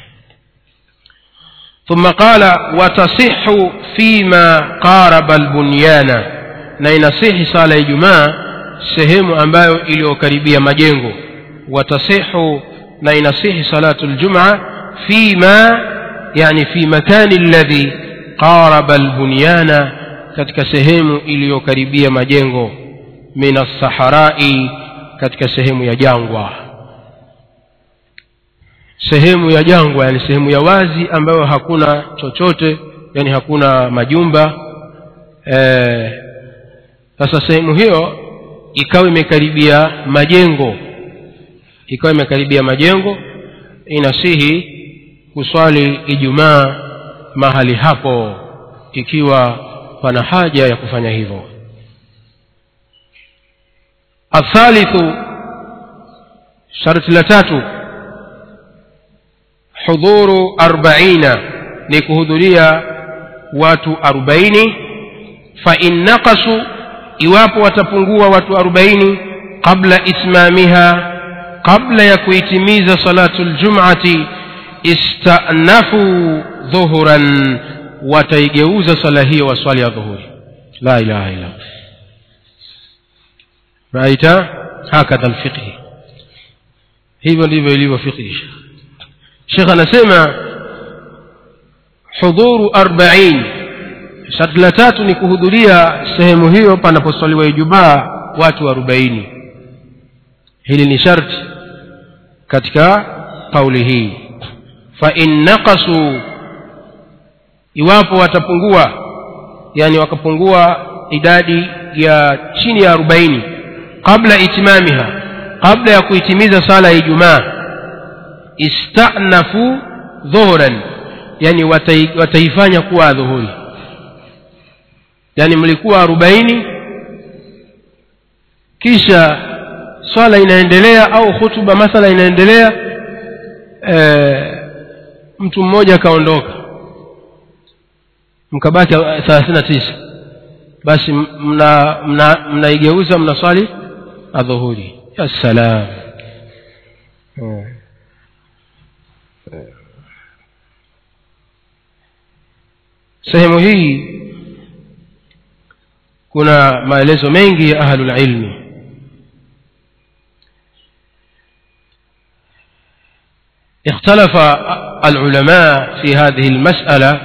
ثم قال وتصح فيما قارب البنيان na inasihi sala ya ijumaa sehemu ambayo iliyokaribia majengo watasihu na inasihi salatu ljumaa fima yani fi makani alladhi qaraba albunyana katika sehemu iliyokaribia majengo min assaharai katika sehemu ya jangwa sehemu ya jangwa yani sehemu ya wazi ambayo hakuna chochote yani hakuna majumba sasa e, sehemu hiyo ikawa imekaribia majengo ikawa imekaribia majengo inasihi kuswali ijumaa mahali hapo ikiwa pana haja ya kufanya hivyo athalithu sharti la tatu hudhuru arbaina ni kuhudhuria watu arobaini fain naqasu iwapo watapungua watu arobaini qabla itmamiha qabla ya kuitimiza salatu ljumati istanafu dhuhuran wataigeuza sala hiyo waswali ya dhuhuri la ilaha illa raita hakadha lfiqhi hivyo ndivyo ilivyo fiqhi shekh anasema hudhuru arbain sharti la tatu ni kuhudhuria sehemu hiyo panaposwaliwa ijumaa watu arobaini hili ni sharti katika kauli hii fain naqasuu iwapo watapungua yani wakapungua idadi ya chini ya arobaini qabla itimamiha kabla ya kuitimiza sala ya ijumaa istanafu dhuhuran yani watai, wataifanya kuwa dhuhuri yani mlikuwa arobaini kisha swala inaendelea au hutuba mathala inaendelea e, mtu mmoja akaondoka mkabaki thelathini na tisa basi mnaigeuza mna, mna, mna mnaswali adhuhuri ya salam sehemu hii kuna maelezo mengi ya ahlulilmi اختلف العلماء في هذه المسألة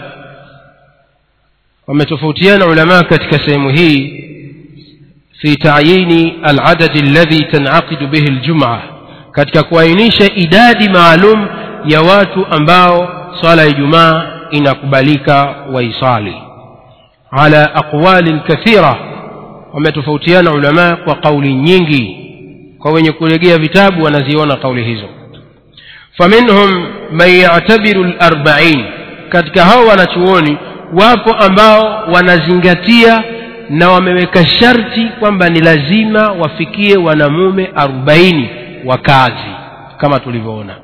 ومتفوتيان علماء كتكسيمه في تعيين العدد الذي تنعقد به الجمعة katika kuainisha idadi maalum ya watu ambao swala ya ijumaa inakubalika waisali ala aqwalin kathira wametofautiana ulamaa kwa kauli nyingi kwa wenye kulegea vitabu wanaziona kauli hizo faminhum man yatabiru larbain katika hao wanachuoni wapo ambao wanazingatia na wameweka sharti kwamba ni lazima wafikie wanamume arobaini wa kazi kama tulivyoona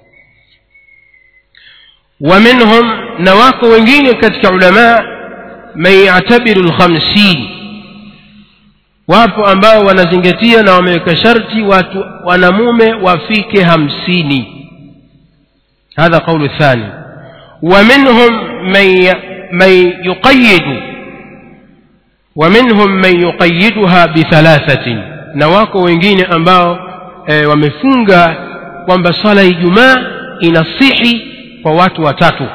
wa minhum na wako wengine katika ulamaa man yatabiru lkhamsin wapo ambao wanazingatia na wameweka sharti watu wanamume wafike hamsini هذا قول الثاني ومنهم من من يقيد ومنهم من يقيدها بثلاثة نواكو wengine ambao e, wamefunga kwamba swala ya ijumaa inasihi kwa watu watatu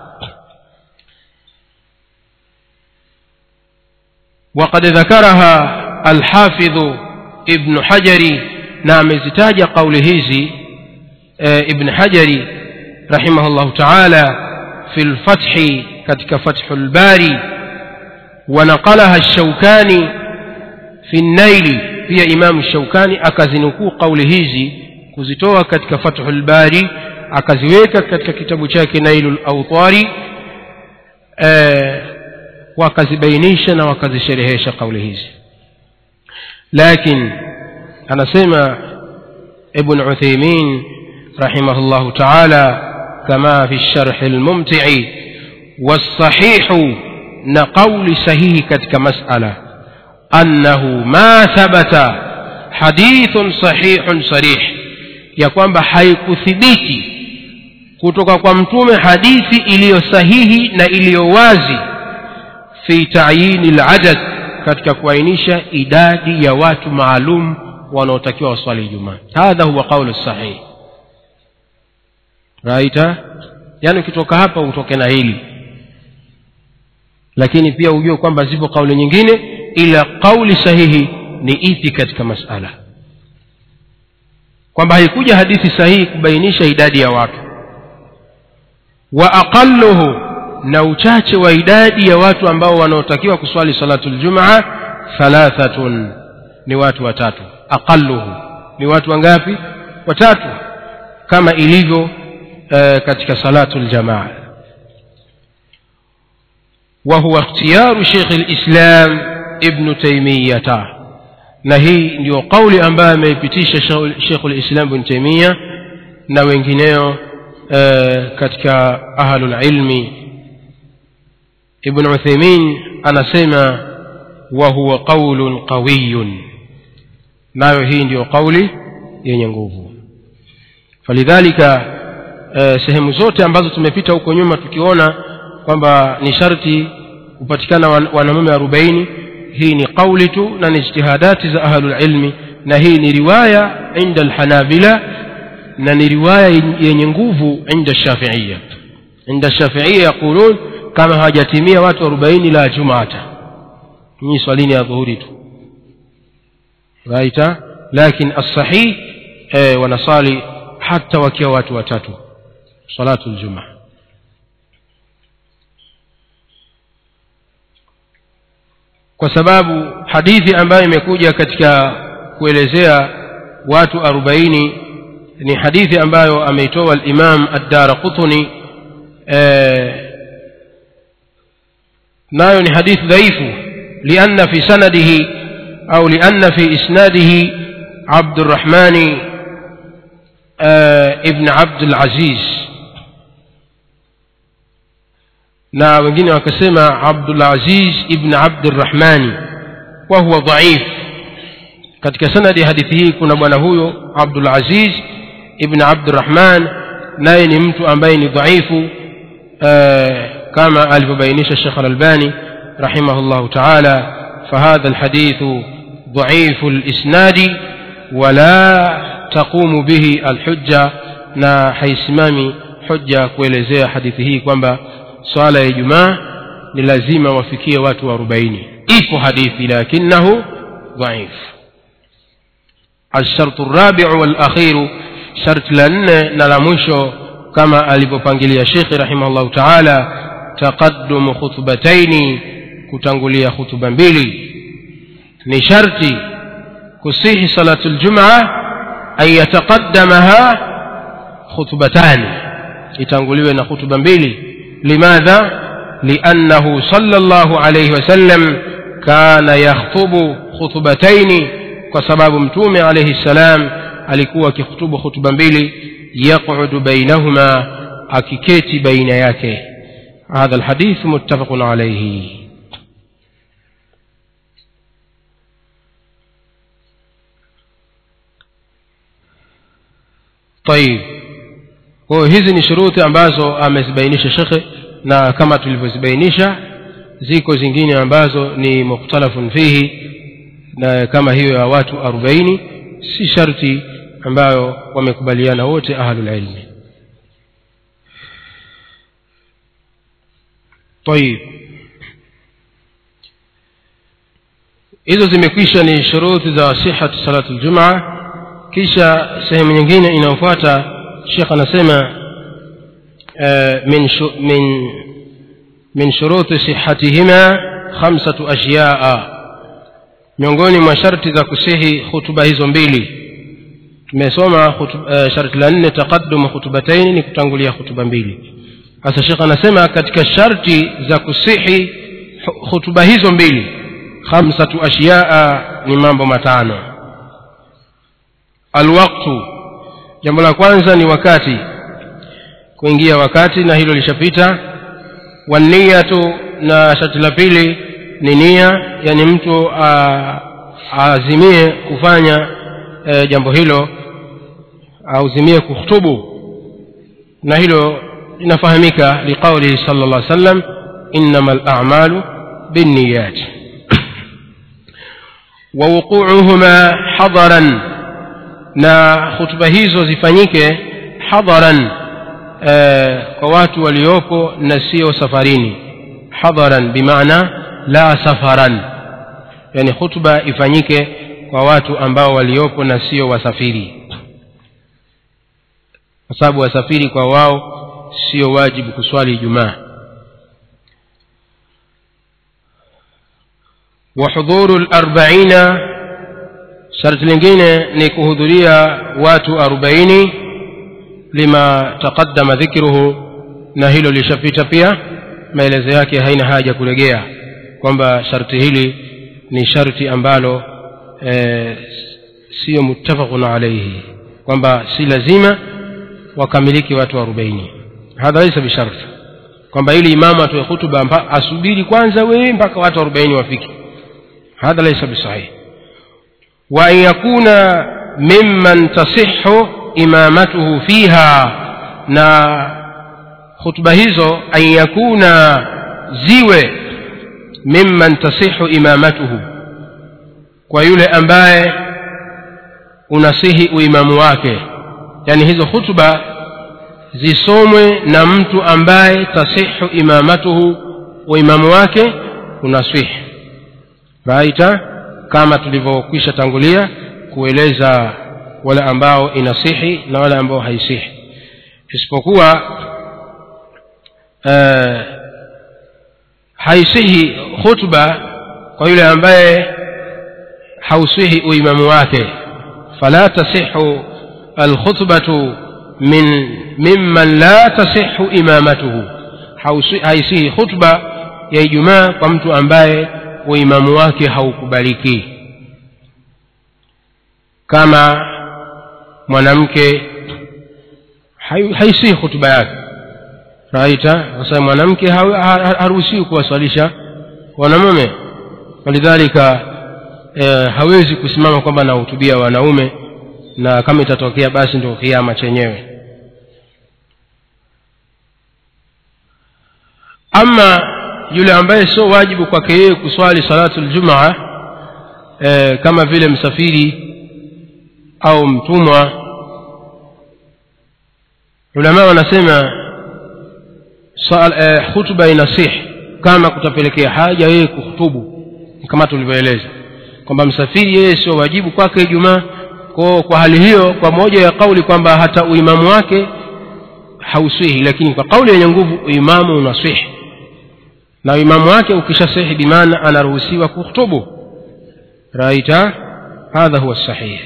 وقد ذكرها الحافظ ابن حجر نعم زتاج قول هذي ابن حجر رحمه الله تعالى في الفتح كتك فتح الباري ونقلها الشوكاني في النيل هي إمام الشوكاني أكزنكو قول هذي كزتوها كتك فتح الباري akaziweka katika kitabu chake nailu lautari e, wakazibainisha na wakazisherehesha kauli hizi lakin anasema ibn utheimin رحمه الله تعالى كما في الشرح الممتع والصحيح نقول صحيح كتك مسألة أنه ما ثبت حديث صحيح صريح ya kwamba haikuthibiti kutoka kwa mtume hadithi iliyo sahihi na iliyo wazi fi tayini ladad katika kuainisha idadi ya watu maalum wanaotakiwa waswali ijumaa hadha huwa qaulu sahih raita yaani ukitoka hapa utoke na hili lakini pia ujue kwamba zipo kauli nyingine ila kauli sahihi ni ipi katika masala kwamba haikuja hadithi sahihi kubainisha idadi ya watu wa aqalluhu na uchache wa idadi ya watu ambao wanaotakiwa kuswali salatu ljumaa thalathatun ni watu watatu aqalluhu ni watu wangapi watatu kama ilivyo uh, katika salatu ljamaa وهو اختيار شيخ الإسلام ابن تيمية na hii ndio kauli ambayo ameipitisha shekhu lislam bn taimia na wengineo e, katika ahlulilmi ibn utheimin anasema wahuwa qaulun qawiyun nayo hii ndiyo kauli yenye nguvu falidhalika e, sehemu zote ambazo tumepita huko nyuma tukiona kwamba ni sharti kupatikana wanamume arobaini hii ni qauli tu na ni ijtihadati za ahlulilmi na hii ni riwaya inda alhanabila na ni riwaya yenye nguvu inda shafiiya inda shafiiya yaqulun kama hawajatimia watu arobaini la jumata nyinyi swalini ya dhuhuri tu raita lakin alsahih eh, wanasali hata wakiwa watu watatu salatu ljumaa kwa sababu hadithi ambayo imekuja katika kuelezea watu arobaini ni hadithi ambayo ameitoa alimam addara qutni e, nayo ni hadithi dhaifu lianna fi sanadihi au lianna fi isnadihi abdurrahmani e, ibn abdulaziz na wengine wakasema abdulaziz ibn abdirahmani wa huwa dhaif katika sanadi ya hadithi hii kuna bwana huyo abdulaziz ibn abdirahman naye ni mtu ambaye ni dhaifu uh, كما ألف الشيخ الألباني رحمه الله تعالى فهذا الحديث ضعيف الإسناد ولا تقوم به الحجة na haisimami hoja kuelezea hadithi hii kwamba swala ya ijumaa ni lazima wafikie watu arobaini ipo hadithi lakinahu dhaif alshartu rabiu walakhiru sharti la nne na la mwisho kama alivyopangilia shekhe rahimahullahu taala taqaddumu khutbataini kutangulia khutuba mbili ni sharti kusihi salatu ljumaa an yataqaddamaha khutbatani itanguliwe na khutuba mbili limadha liannahu sala llahu alaihi wasallam kana yakhtubu khutbataini kwa sababu mtume alaihi ssalam alikuwa akikhutubu khutuba mbili yaqudu bainahuma akiketi baina yake hadha lhadith muttafaqun alaihi طيب kwa hizi ni shuruti ambazo amezibainisha shekhe na kama tulivyozibainisha ziko zingine ambazo ni mukhtalafun fihi na kama hiyo ya watu arobaini si sharti ambayo wamekubaliana wote ahlulilmi طيب hizo zimekwisha ni shuruti za sihatu salatu ljumaa kisha sehemu nyingine inayofuata shekh anasema min min min shuruti sihatihima khamsatu ashyaa miongoni mwa sharti za kusihi hutuba hizo mbili tumesoma uh, sharti la nne taqaddum khutubataini ni kutangulia hutuba mbili sasa shekh anasema katika sharti za kusihi hutuba hizo mbili khamsatu ashyaa ni mambo matano alwaktu jambo la kwanza ni wakati kuingia wakati na hilo lishapita waniyatu na sharti la pili ni nia yani mtu aazimie kufanya e, jambo hilo auzimie kuhutubu na hilo linafahamika liqaulihi sala llah sallam innama lamalu binniyat wawuquuhuma hadaran na hutuba hizo zifanyike hadharan e, kwa watu waliopo na sio safarini hadharan bimaana la safaran yani hutuba ifanyike kwa watu ambao waliopo na sio wasafiri kwa sababu wasafiri kwa wao sio wajibu kuswali ijumaa وحضور الأربعين sharti lingine ni kuhudhuria watu arobaini lima taqaddama dhikruhu na hilo lishapita pia maelezo yake haina haja kulegea kwamba sharti hili ni sharti ambalo e, siyo muttafaqun alaihi kwamba si lazima wakamiliki watu arobaini hadha laisa bisharti kwamba ili imamu atoe hutuba asubiri kwanza wee mpaka watu arobaini wafike hadha laisa bisahihi وأن يكون ممن تصح إمامته فيها na khutba hizo an yakuna ziwe mimman tasihu imamatuhu kwa yule ambaye unasihi uimamu wake yani hizo khutba zisomwe na mtu ambaye tasihu imamatuhu uimamu wake unasihi raita kama tulivyokwisha tangulia kueleza wale ambao inasihi na wale ambao haisihi isipokuwa uh, haisihi khutba kwa yule ambaye hausihi uimamu wake fala tasihu alkhutbatu min mimman la tasihu imamatuhu haisihi khutba ya ijumaa kwa mtu ambaye uimamu wake haukubaliki kama mwanamke haisihi hutuba yake raita kwa sababu mwanamke haruhusiwi kuwaswalisha wanamume walidhalika e, hawezi kusimama kwamba anahutubia wanaume na kama itatokea basi ndio kiama chenyewe ama yule ambaye sio wajibu kwake yeye kuswali salatu ljumaa e, kama vile msafiri au mtumwa ulama wanasema e, hutuba inasih kama kutapelekea haja yeye kuhutubu kama tulivyoeleza kwamba msafiri yeye sio wajibu kwake ijumaa kwa, kwa hali hiyo kwa moja ya kauli kwamba hata uimamu wake hauswihi lakini kwa kauli yenye nguvu uimamu unaswihi na uimamu wake ukishasihi bimaana anaruhusiwa kuhutubu raita hadha huwa sahih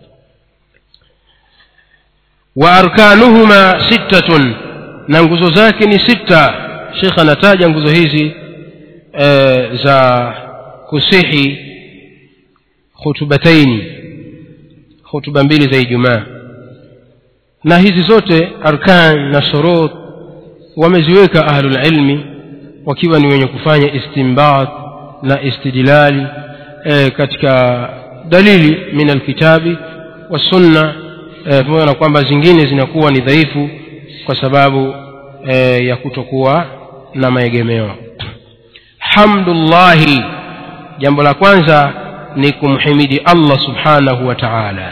wa arkanuhuma sittatun na nguzo zake ni sita shekh anataja nguzo hizi e, za kusihi khutubataini hutuba mbili za ijumaa na hizi zote arkan na shurut wameziweka ahlulilmi wakiwa ni wenye kufanya istimbat na istidlali e, katika dalili min alkitabi wassunna pamoja e, na kwamba zingine zinakuwa ni dhaifu kwa sababu e, ya kutokuwa na maegemeo hamdullahi jambo la kwanza ni kumhimidi allah subhanahu wa taala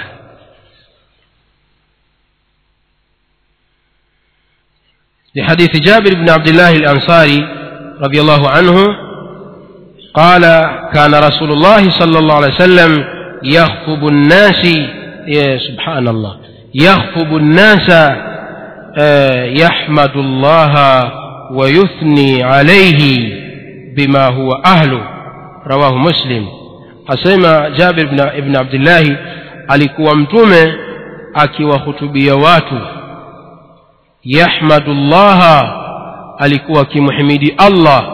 لحديث جابر بن عبد الله الأنصاري رضي الله عنه قال كان رسول الله صلى الله عليه وسلم يخطب الناس يا سبحان الله يخطب الناس يحمد الله ويثني عليه بما هو أهله رواه مسلم asema jabir ibn abdillahi alikuwa mtume akiwahutubia watu yahmadu llaha alikuwa akimhimidi allah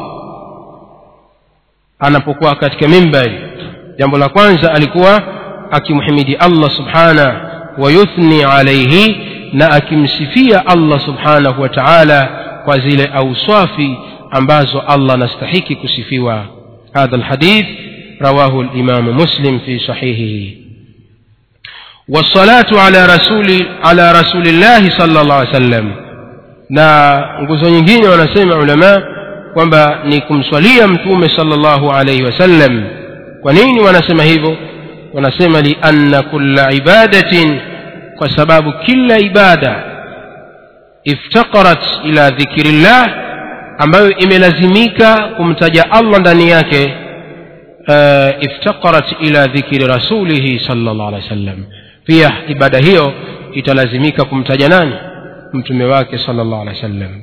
anapokuwa katika mimbari jambo la kwanza alikuwa akimhimidi allah subhana wayuthni alaihi na akimsifia allah subhanahu wa taala kwa zile auswafi ambazo allah anastahiki kusifiwa hadha lhadith رواه الإمام مسلم في صحيحه والصلاة على رسول على رسول الله صلى الله عليه وسلم na nguzo nyingine wanasema ulama kwamba ni kumswalia mtume sallallahu alaihi wasallam kwa nini wanasema hivyo wanasema lianna kulla ibadatin kwa sababu kila ibada iftaqarat ila dhikrillah ambayo imelazimika kumtaja allah ndani yake افتقرت إلى ذكر رسوله صلى الله عليه وسلم pia ibada hiyo italazimika kumtaja nani mtume wake sala llahu alehi wa sallam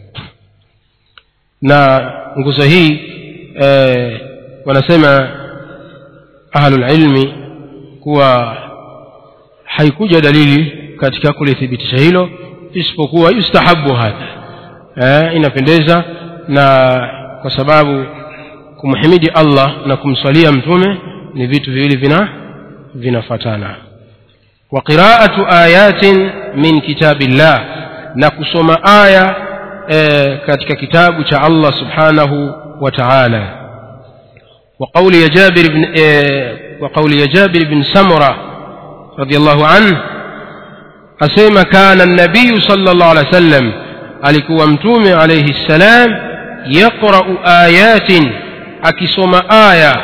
na nguzo hii e, wanasema ahlulilmi kuwa haikuja dalili katika kulithibitisha hilo isipokuwa yustahabu hadha e, inapendeza na kwa sababu kumhimidi allah na kumswalia mtume ni vitu viwili vina vinafatana wa qiraatu ayatin min kitabillah na kusoma aya e, katika kitabu cha allah subhanahu wa taala وقول يا جابر بن إيه وقول يا جابر بن سمرة رضي الله عنه أسيما كان النبي صلى الله عليه وسلم alikuwa mtume alayhi ssalam yaqra'u ayatin akisoma aya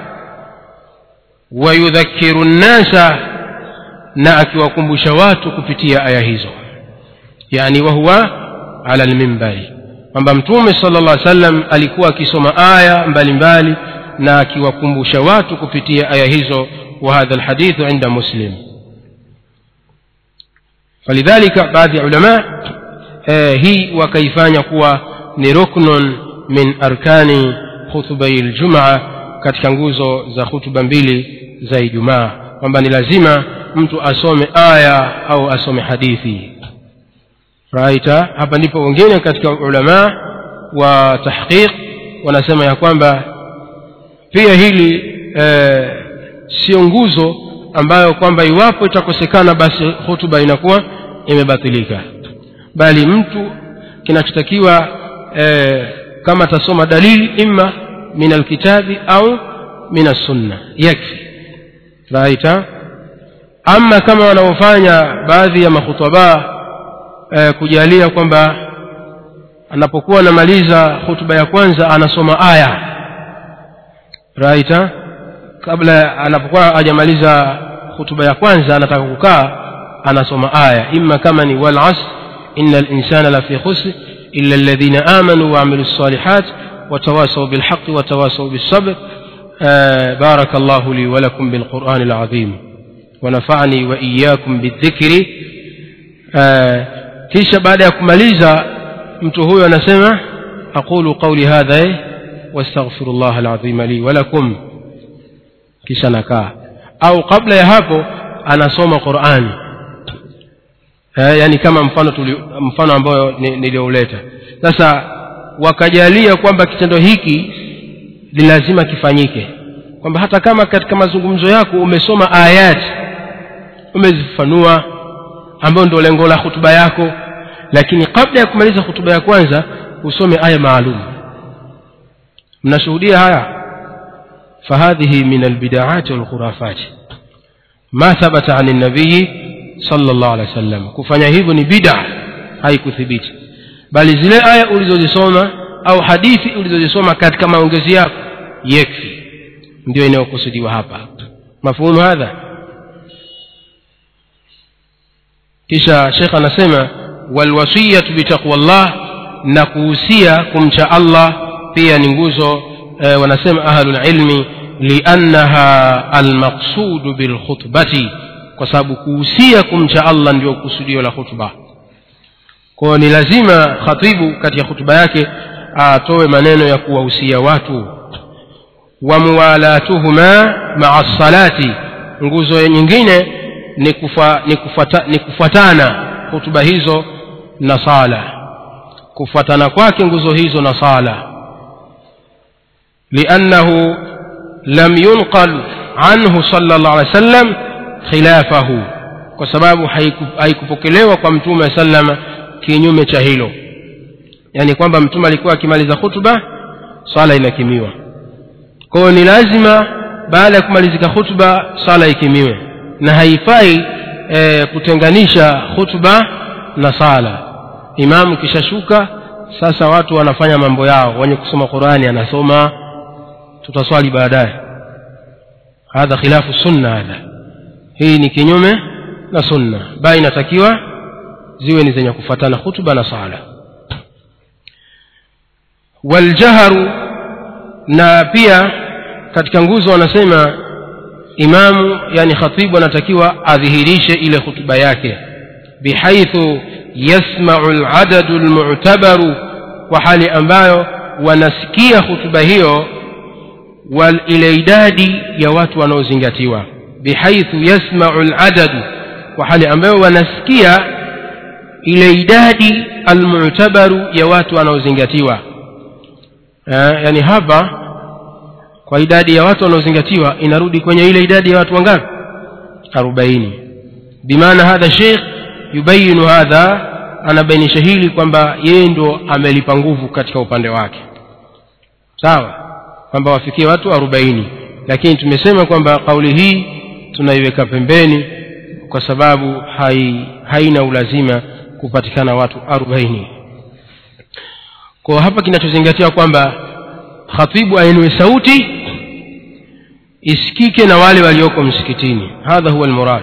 wayudhakiru nnasa na akiwakumbusha watu kupitia aya hizo yani wahuwa ala lmimbari kwamba mtume sala llah sallam alikuwa akisoma aya mbalimbali na akiwakumbusha watu kupitia aya hizo wa hadha lhadithu inda muslim falidhalika baadhi ya ulama eh, hii wakaifanya kuwa ni ruknun min arkani khutubai ljumaa katika nguzo za hutuba mbili za ijumaa kwamba ni lazima mtu asome aya au asome hadithi raita hapa ndipo wengine katika ulamaa wa tahqiq wanasema ya kwamba pia hili e, sio nguzo ambayo kwamba iwapo itakosekana basi hutuba inakuwa imebatilika bali mtu kinachotakiwa e, kama atasoma dalili imma min alkitabi au min assunna yakfi raita ama kama wanaofanya baadhi ya makhutaba e, kujalia kwamba anapokuwa anamaliza hutuba ya kwanza anasoma aya right ha? kabla anapokuwa hajamaliza hutuba ya kwanza anataka kukaa anasoma aya imma kama ni wal asr inna linsana lafi khusr illa alladhina amanu waamilu lsalihat watawasau bilhaqi watawasau bilsabr بارك الله لي ولكم بالقرآن العظيم ونفعني وإياكم بالذكر kisha baada ya kumaliza mtu huyo anasema aqulu qauli hadha wastaghfiru llah alazima li walakum kisha nakaa au kabla ya hapo anasoma qurani eh, yani kama mfano tuli, mfano ambayo niliyouleta sasa wakajalia kwamba kitendo hiki ni lazima kifanyike kwamba hata kama katika mazungumzo yako umesoma ayati umezifanua ambayo ndio lengo la hutuba yako lakini kabla ya kumaliza hutuba ya kwanza usome aya maalum mnashuhudia haya fahadhihi min albidaati walkhurafati ma thabata ani nabiyi sala llahu alehi wa sallam kufanya hivyo ni bida haikuthibiti bali zile aya ulizozisoma au hadithi ulizozisoma katika maongezi yako yekfi ndio inayokusudiwa hapa mafhumu hadha kisha shekh anasema walwasiyatu bitaqwa llah na kuhusia kumcha allah pia ni nguzo e, wanasema ahlulilmi liannaha almaqsudu bilkhutbati kwa sababu kuhusia kumcha allah ndio kusudio la khutba kwayo ni lazima khatibu katika hutuba yake atoe maneno ya kuwahusia watu wa muwalatuhuma maa salati nguzo nyingine ni, kufa, ni, kufata, ni kufuatana hutuba hizo na sala kufuatana kwake nguzo hizo na sala liannahu lam yunqal anhu sala llah alih wa sallam khilafahu kwa sababu haikupokelewa kwa mtume wa salama kinyume cha hilo yaani kwamba mtume alikuwa akimaliza hutuba swala inakimiwa kwa hiyo ni lazima baada ya kumalizika hutuba swala ikimiwe na haifai e, kutenganisha hutuba na sala imamu kishashuka sasa watu wanafanya mambo yao wenye kusoma qurani anasoma tutaswali baadaye hadha khilafu sunna hadha hii ni kinyume na sunna bali inatakiwa ziwe ni zenye kufuatana hutuba na sala waljaharu na pia katika nguzo wanasema imamu yani khatibu anatakiwa adhihirishe ile hutuba yake bihaithu yasmau ladadu lmutabaru kwa hali ambayo wanasikia hutuba hiyo wal ile idadi ya watu wanaozingatiwa bihaithu yasmau ladadu kwa hali ambayo wanasikia ile idadi almutabaru ya watu wanaozingatiwa yani hapa kwa idadi ya watu wanaozingatiwa inarudi kwenye ile idadi ya watu wangapi arobaini bimaana hadha sheikh yubayinu hadha anabainisha hili kwamba yeye ndo amelipa nguvu katika upande wake sawa kwamba wafikie watu arobaini lakini tumesema kwamba kauli hii tunaiweka pembeni kwa sababu hai, haina ulazima kupatikana watu arobaini kwa hapa kinachozingatiwa kwamba khatibu ainue sauti isikike na wale walioko msikitini hadha huwa almurad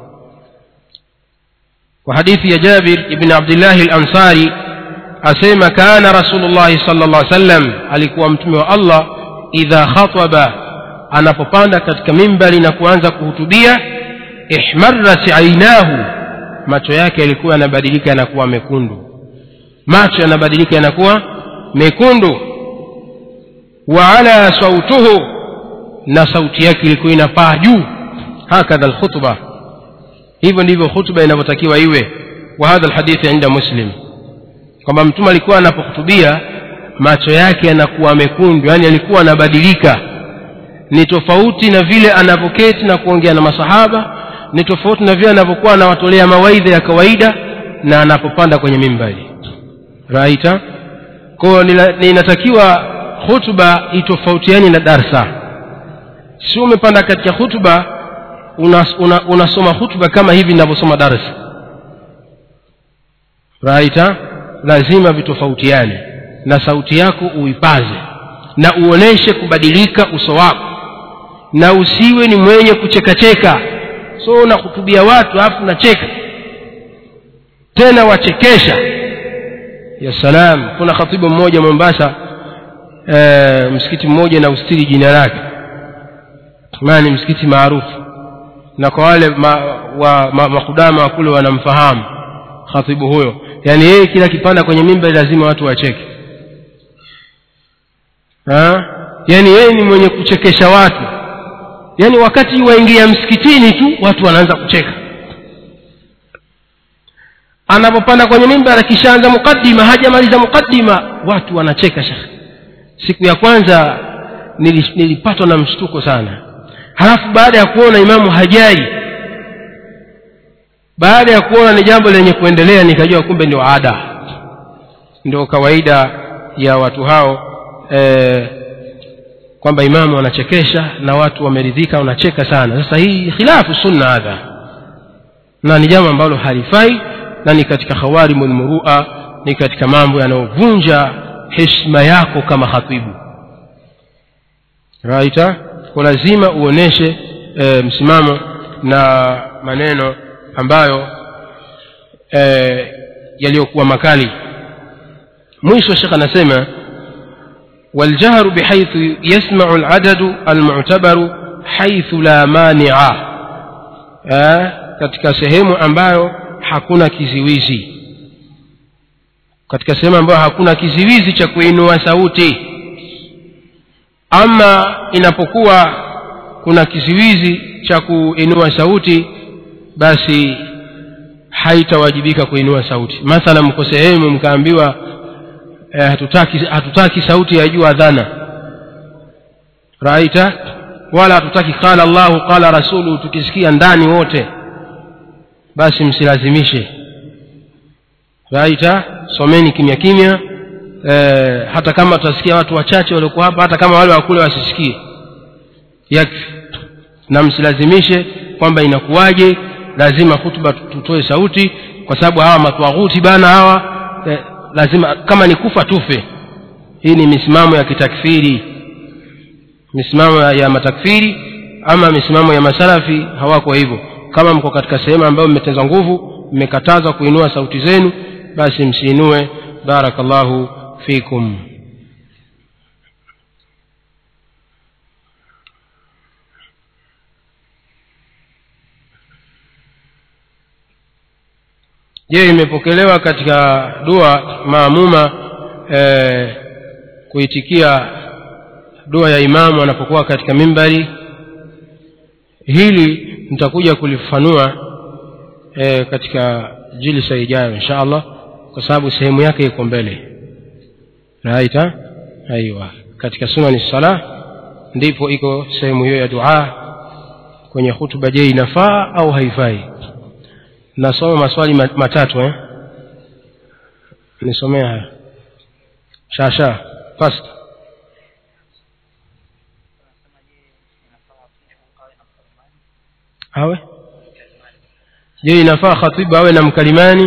وحديث يا جابر بن عبد الله الأنصاري أسيما كان رسول الله صلى الله عليه وسلم alikuwa mtume wa Allah idha khataba anapopanda katika mimbari na kuanza kuhutubia ihmarrat ainahu macho yake yalikuwa yanabadilika yanakuwa mekundu macho yanabadilika yanakuwa mekundu wa ala sautuhu na sauti yake ilikuwa inapaa juu hakadha alkhutba hivyo ndivyo khutba inavyotakiwa iwe wa hadha alhadithi inda muslim kwamba mtume alikuwa anapohutubia macho yake yanakuwa mekundu yani alikuwa anabadilika ni tofauti na vile anavyoketi na kuongea na masahaba ni tofauti na vile anavyokuwa anawatolea mawaidha ya kawaida na anapopanda kwenye mimbari raita kwayo inatakiwa hutuba itofautiani na darsa si umepanda katika hutuba unasoma una, una hutuba kama hivi ninavyosoma darsa raita lazima vitofautiane na sauti yako uipaze na uoneshe kubadilika uso wako na usiwe ni mwenye kuchekacheka so unahutubia watu alafu unacheka tena wachekesha ya salam kuna khatibu mmoja mombasa e, msikiti mmoja na ustiri jina lake maana ni msikiti maarufu na kwa wale ma, wa ma, makudama wa kule wanamfahamu khatibu huyo yaani yeye kila kipanda kwenye mimba lazima watu wacheke ha? yaani yeye ni mwenye kuchekesha watu yaani wakati waingia msikitini tu watu wanaanza kucheka anapopanda kwenye mimbar akishaanza mukaddima hajamaliza mukaddima watu wanacheka shekhe siku ya kwanza nilipatwa na mshtuko sana halafu baada ya kuona imamu hajai baada ya kuona ni jambo lenye kuendelea nikajua kumbe ndio ada ndio kawaida ya watu hao e, kwamba imamu anachekesha na watu wameridhika wanacheka sana sasa hii khilafu sunna hadha na ni jambo ambalo halifai na ni katika khawarimul murua ni katika mambo yanayovunja heshima yako kama khatibu raita kwa lazima uoneshe e, msimamo na maneno ambayo e, yaliyokuwa makali mwisho shekh anasema والجهر بحيث يسمع العدد المعتبر حيث لا مانع katika sehemu ambayo hakuna kiziwizi katika sehemu ambayo hakuna kiziwizi cha kuinua sauti ama inapokuwa kuna kiziwizi cha kuinua sauti basi haitawajibika kuinua sauti mathala mko sehemu mkaambiwa eh, hatutaki, hatutaki sauti ya juu adhana raita wala hatutaki qala llahu qala rasulu tukisikia ndani wote basi msilazimishe raita someni kimya kimya e, hata kama tutasikia watu wachache waliokuwa hapa hata kama wale wakule wasisikie yakfi na msilazimishe kwamba inakuwaje lazima hutuba tutoe sauti kwa sababu hawa matwaghuti bana hawa e, lazima kama ni kufa tufe hii ni misimamo ya kitakfiri misimamo ya, ya matakfiri ama misimamo ya masalafi hawako hivyo kama mko katika sehemu ambayo mmeteza nguvu mmekatazwa kuinua sauti zenu basi msiinue barakallahu fikum je imepokelewa katika dua maamuma e, kuitikia dua ya imamu anapokuwa katika mimbari hili nitakuja kulifafanua e, katika jilsa ijayo insha allah kwa sababu sehemu yake iko mbele raita aiwa katika sunani sala ndipo iko sehemu hiyo ya dua kwenye hutuba je inafaa au haifai nasoma maswali matatu eh? nisomea haya shasha fast awe je inafaa khatibu awe na mkalimani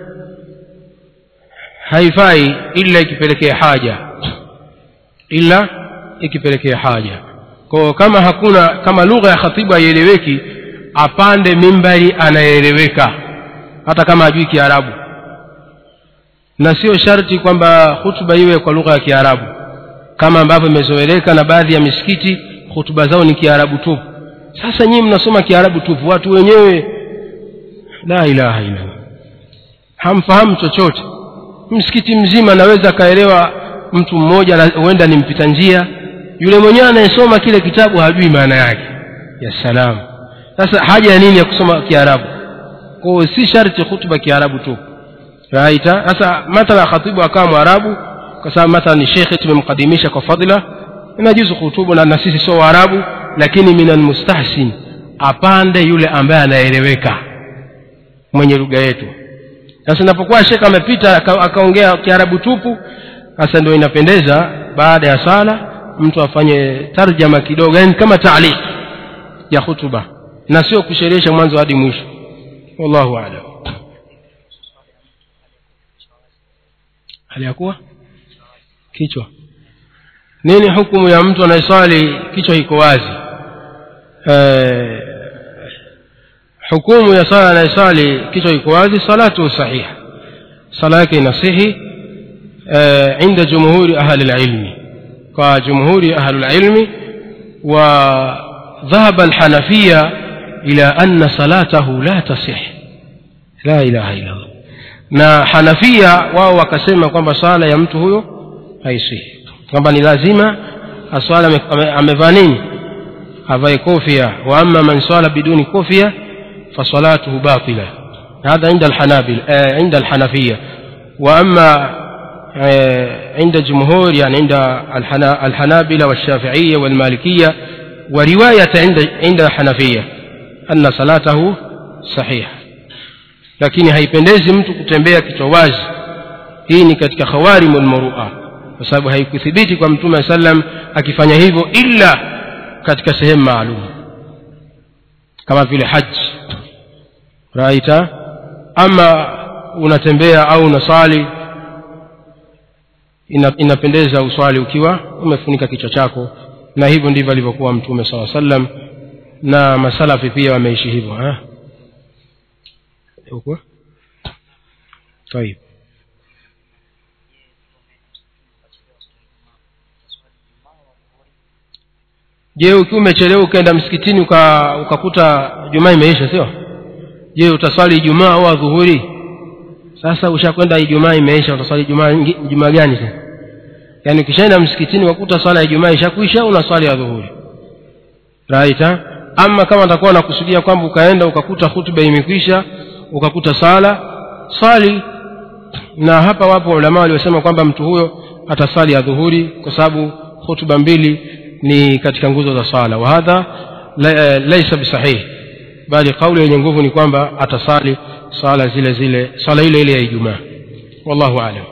haifai ila ikipelekea haja ila ikipelekea haja kwa kama hakuna kama lugha ya khatibu haieleweki apande mimbari anayeeleweka hata kama hajui kiarabu na sio sharti kwamba hutuba iwe kwa lugha ya kiarabu kama ambavyo imezoeleka na baadhi ya misikiti hutuba zao ni kiarabu tupu sasa nyinyi mnasoma kiarabu tupu watu wenyewe la ilaha illallah hamfahamu chochote msikiti mzima anaweza akaelewa mtu mmoja huenda ni mpita njia yule mwenyewe anayesoma kile kitabu hajui maana yake ya salamu sasa haja ya nini ya kusoma kiarabu kwao si sharti hutuba kiarabu tu raita sasa mathala khatibu akawa mwarabu kwa sababu mathala ni shekhe tumemkadimisha kwa fadhila inajuzu hutubu na, na sisi sio waarabu lakini min almustahsin apande yule ambaye anaeleweka mwenye lugha yetu sasa inapokuwa shekhe amepita akaongea kiarabu tupu sasa ndio inapendeza baada ya sala mtu afanye tarjama kidogo yani kama taaliq ya hutuba na sio kusherehesha mwanzo hadi mwisho wallahu aalam hali ya kuwa kichwa nini hukumu ya mtu anayeswali kichwa iko wazi e, hukumu ya sala anayeswali kichwa iko wazi salatu sahiha sala yake inasihi e, inda jumhuri ahli lilmi kwa jumhuri ahli lilmi وذهب الحنفية إلى أن صلاته لا تصح لا إله إلا الله na hanafia wao wakasema kwamba swala ya mtu huyo haisihi kwamba ni lazima aswala amevaa nini avae kofia wa ama man swala biduni kofia fasalatuhu batila hadha inda alhanabil eh, inda alhanafia wa ama eh, عند جمهور يعني عند الحنا الحنابلة والشافعية والمالكية ورواية عند عند الحنفية أن صلاته صحيحة lakini haipendezi mtu kutembea kichwa wazi hii ni katika khawarimu lmurua kwa sababu haikuthibiti kwa mtume aa sallam akifanya hivyo illa katika sehemu maalum kama vile haji raita ama unatembea au unasali ina, inapendeza uswali ukiwa umefunika kichwa chako na hivyo ndivyo alivyokuwa mtume saa sallam na masalafi pia wameishi hivyo ha? huko طيب je ukiwa umechelewa ukaenda msikitini uka, ukakuta jumaa imeisha sio je utaswali ijumaa au adhuhuri sasa ushakwenda ijumaa imeisha utaswali jumaa jumaa gani sasa yaani ukishaenda msikitini wakuta swala ya ijumaa ishakwisha una swali ya dhuhuri right ha? ama kama atakuwa nakusudia kwamba ukaenda ukakuta hutuba imekwisha ukakuta sala swali na hapa wapo ulama waliosema kwamba mtu huyo atasali ya dhuhuri kwa sababu hutuba mbili ni katika nguzo za swala wa hadha laisa bisahihi bali kauli yenye nguvu ni kwamba atasali swala zile zile swala ile ile ya ijumaa wallahu alam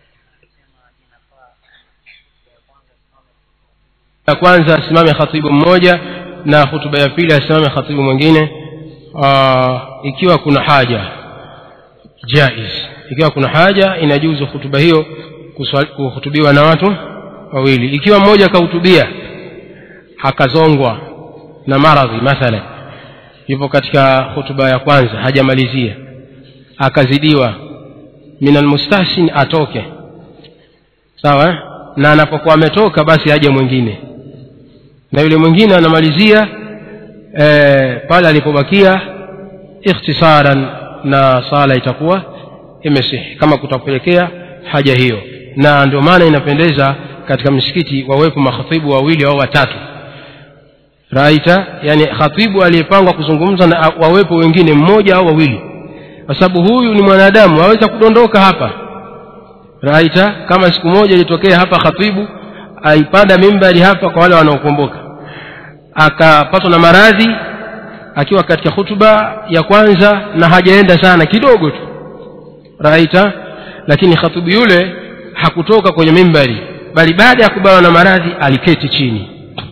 ya kwanza asimame khatibu mmoja na hutuba ya pili asimame khatibu mwingine aa, ikiwa kuna haja jaiz ikiwa kuna haja inajuzu hutuba hiyo kuhutubiwa na watu wawili ikiwa mmoja akahutubia akazongwa na maradhi mathalan yupo katika hutuba ya kwanza hajamalizia akazidiwa min almustahsin atoke sawa na anapokuwa ametoka basi aje mwingine na yule mwingine anamalizia e, pale alipobakia ikhtisaran na sala itakuwa imesihi kama kutapelekea haja hiyo na ndio maana inapendeza katika msikiti wawepo makhatibu wawili au watatu raita yani khatibu aliyepangwa kuzungumza na wawepo wengine mmoja au wawili kwa sababu huyu ni mwanadamu aweza kudondoka hapa raita kama siku moja ilitokea hapa khatibu aipanda mimbari hapa kwa wale wanaokumbuka akapatwa na maradhi akiwa katika hutuba ya kwanza na hajaenda sana kidogo tu raita lakini khatibu yule hakutoka kwenye mimbari bali baada ya kubawa na maradhi aliketi chini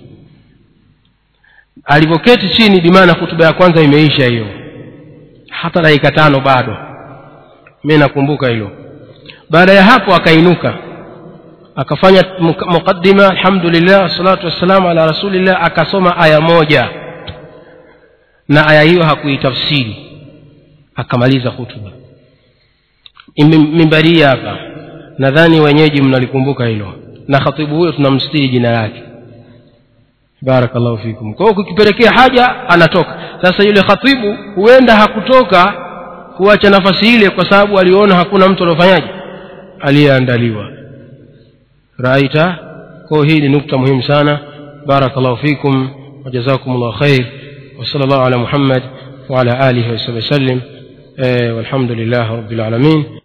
alivyoketi chini bimaana hutuba ya kwanza imeisha hiyo hata dakika tano bado mi nakumbuka hilo baada ya hapo akainuka akafanya muqaddima alhamdulillah wassalatu wassalamu ala rasulillah akasoma aya moja na aya hiyo hakuitafsiri akamaliza hutuba mimbaria hapa nadhani wenyeji mnalikumbuka hilo na khatibu huyo tunamstiri jina lake barakallahu fikum kwa hiyo kukipelekea haja anatoka sasa yule khatibu huenda hakutoka kuacha nafasi ile kwa sababu aliona hakuna mtu aliofanyaje aliyeandaliwa raita kwa hii ni nukta muhimu sana barakallahu fikum وجزاكم الله خير وصلى الله على محمد وعلى آله وصحبه وسلم والحمد لله رب العالمين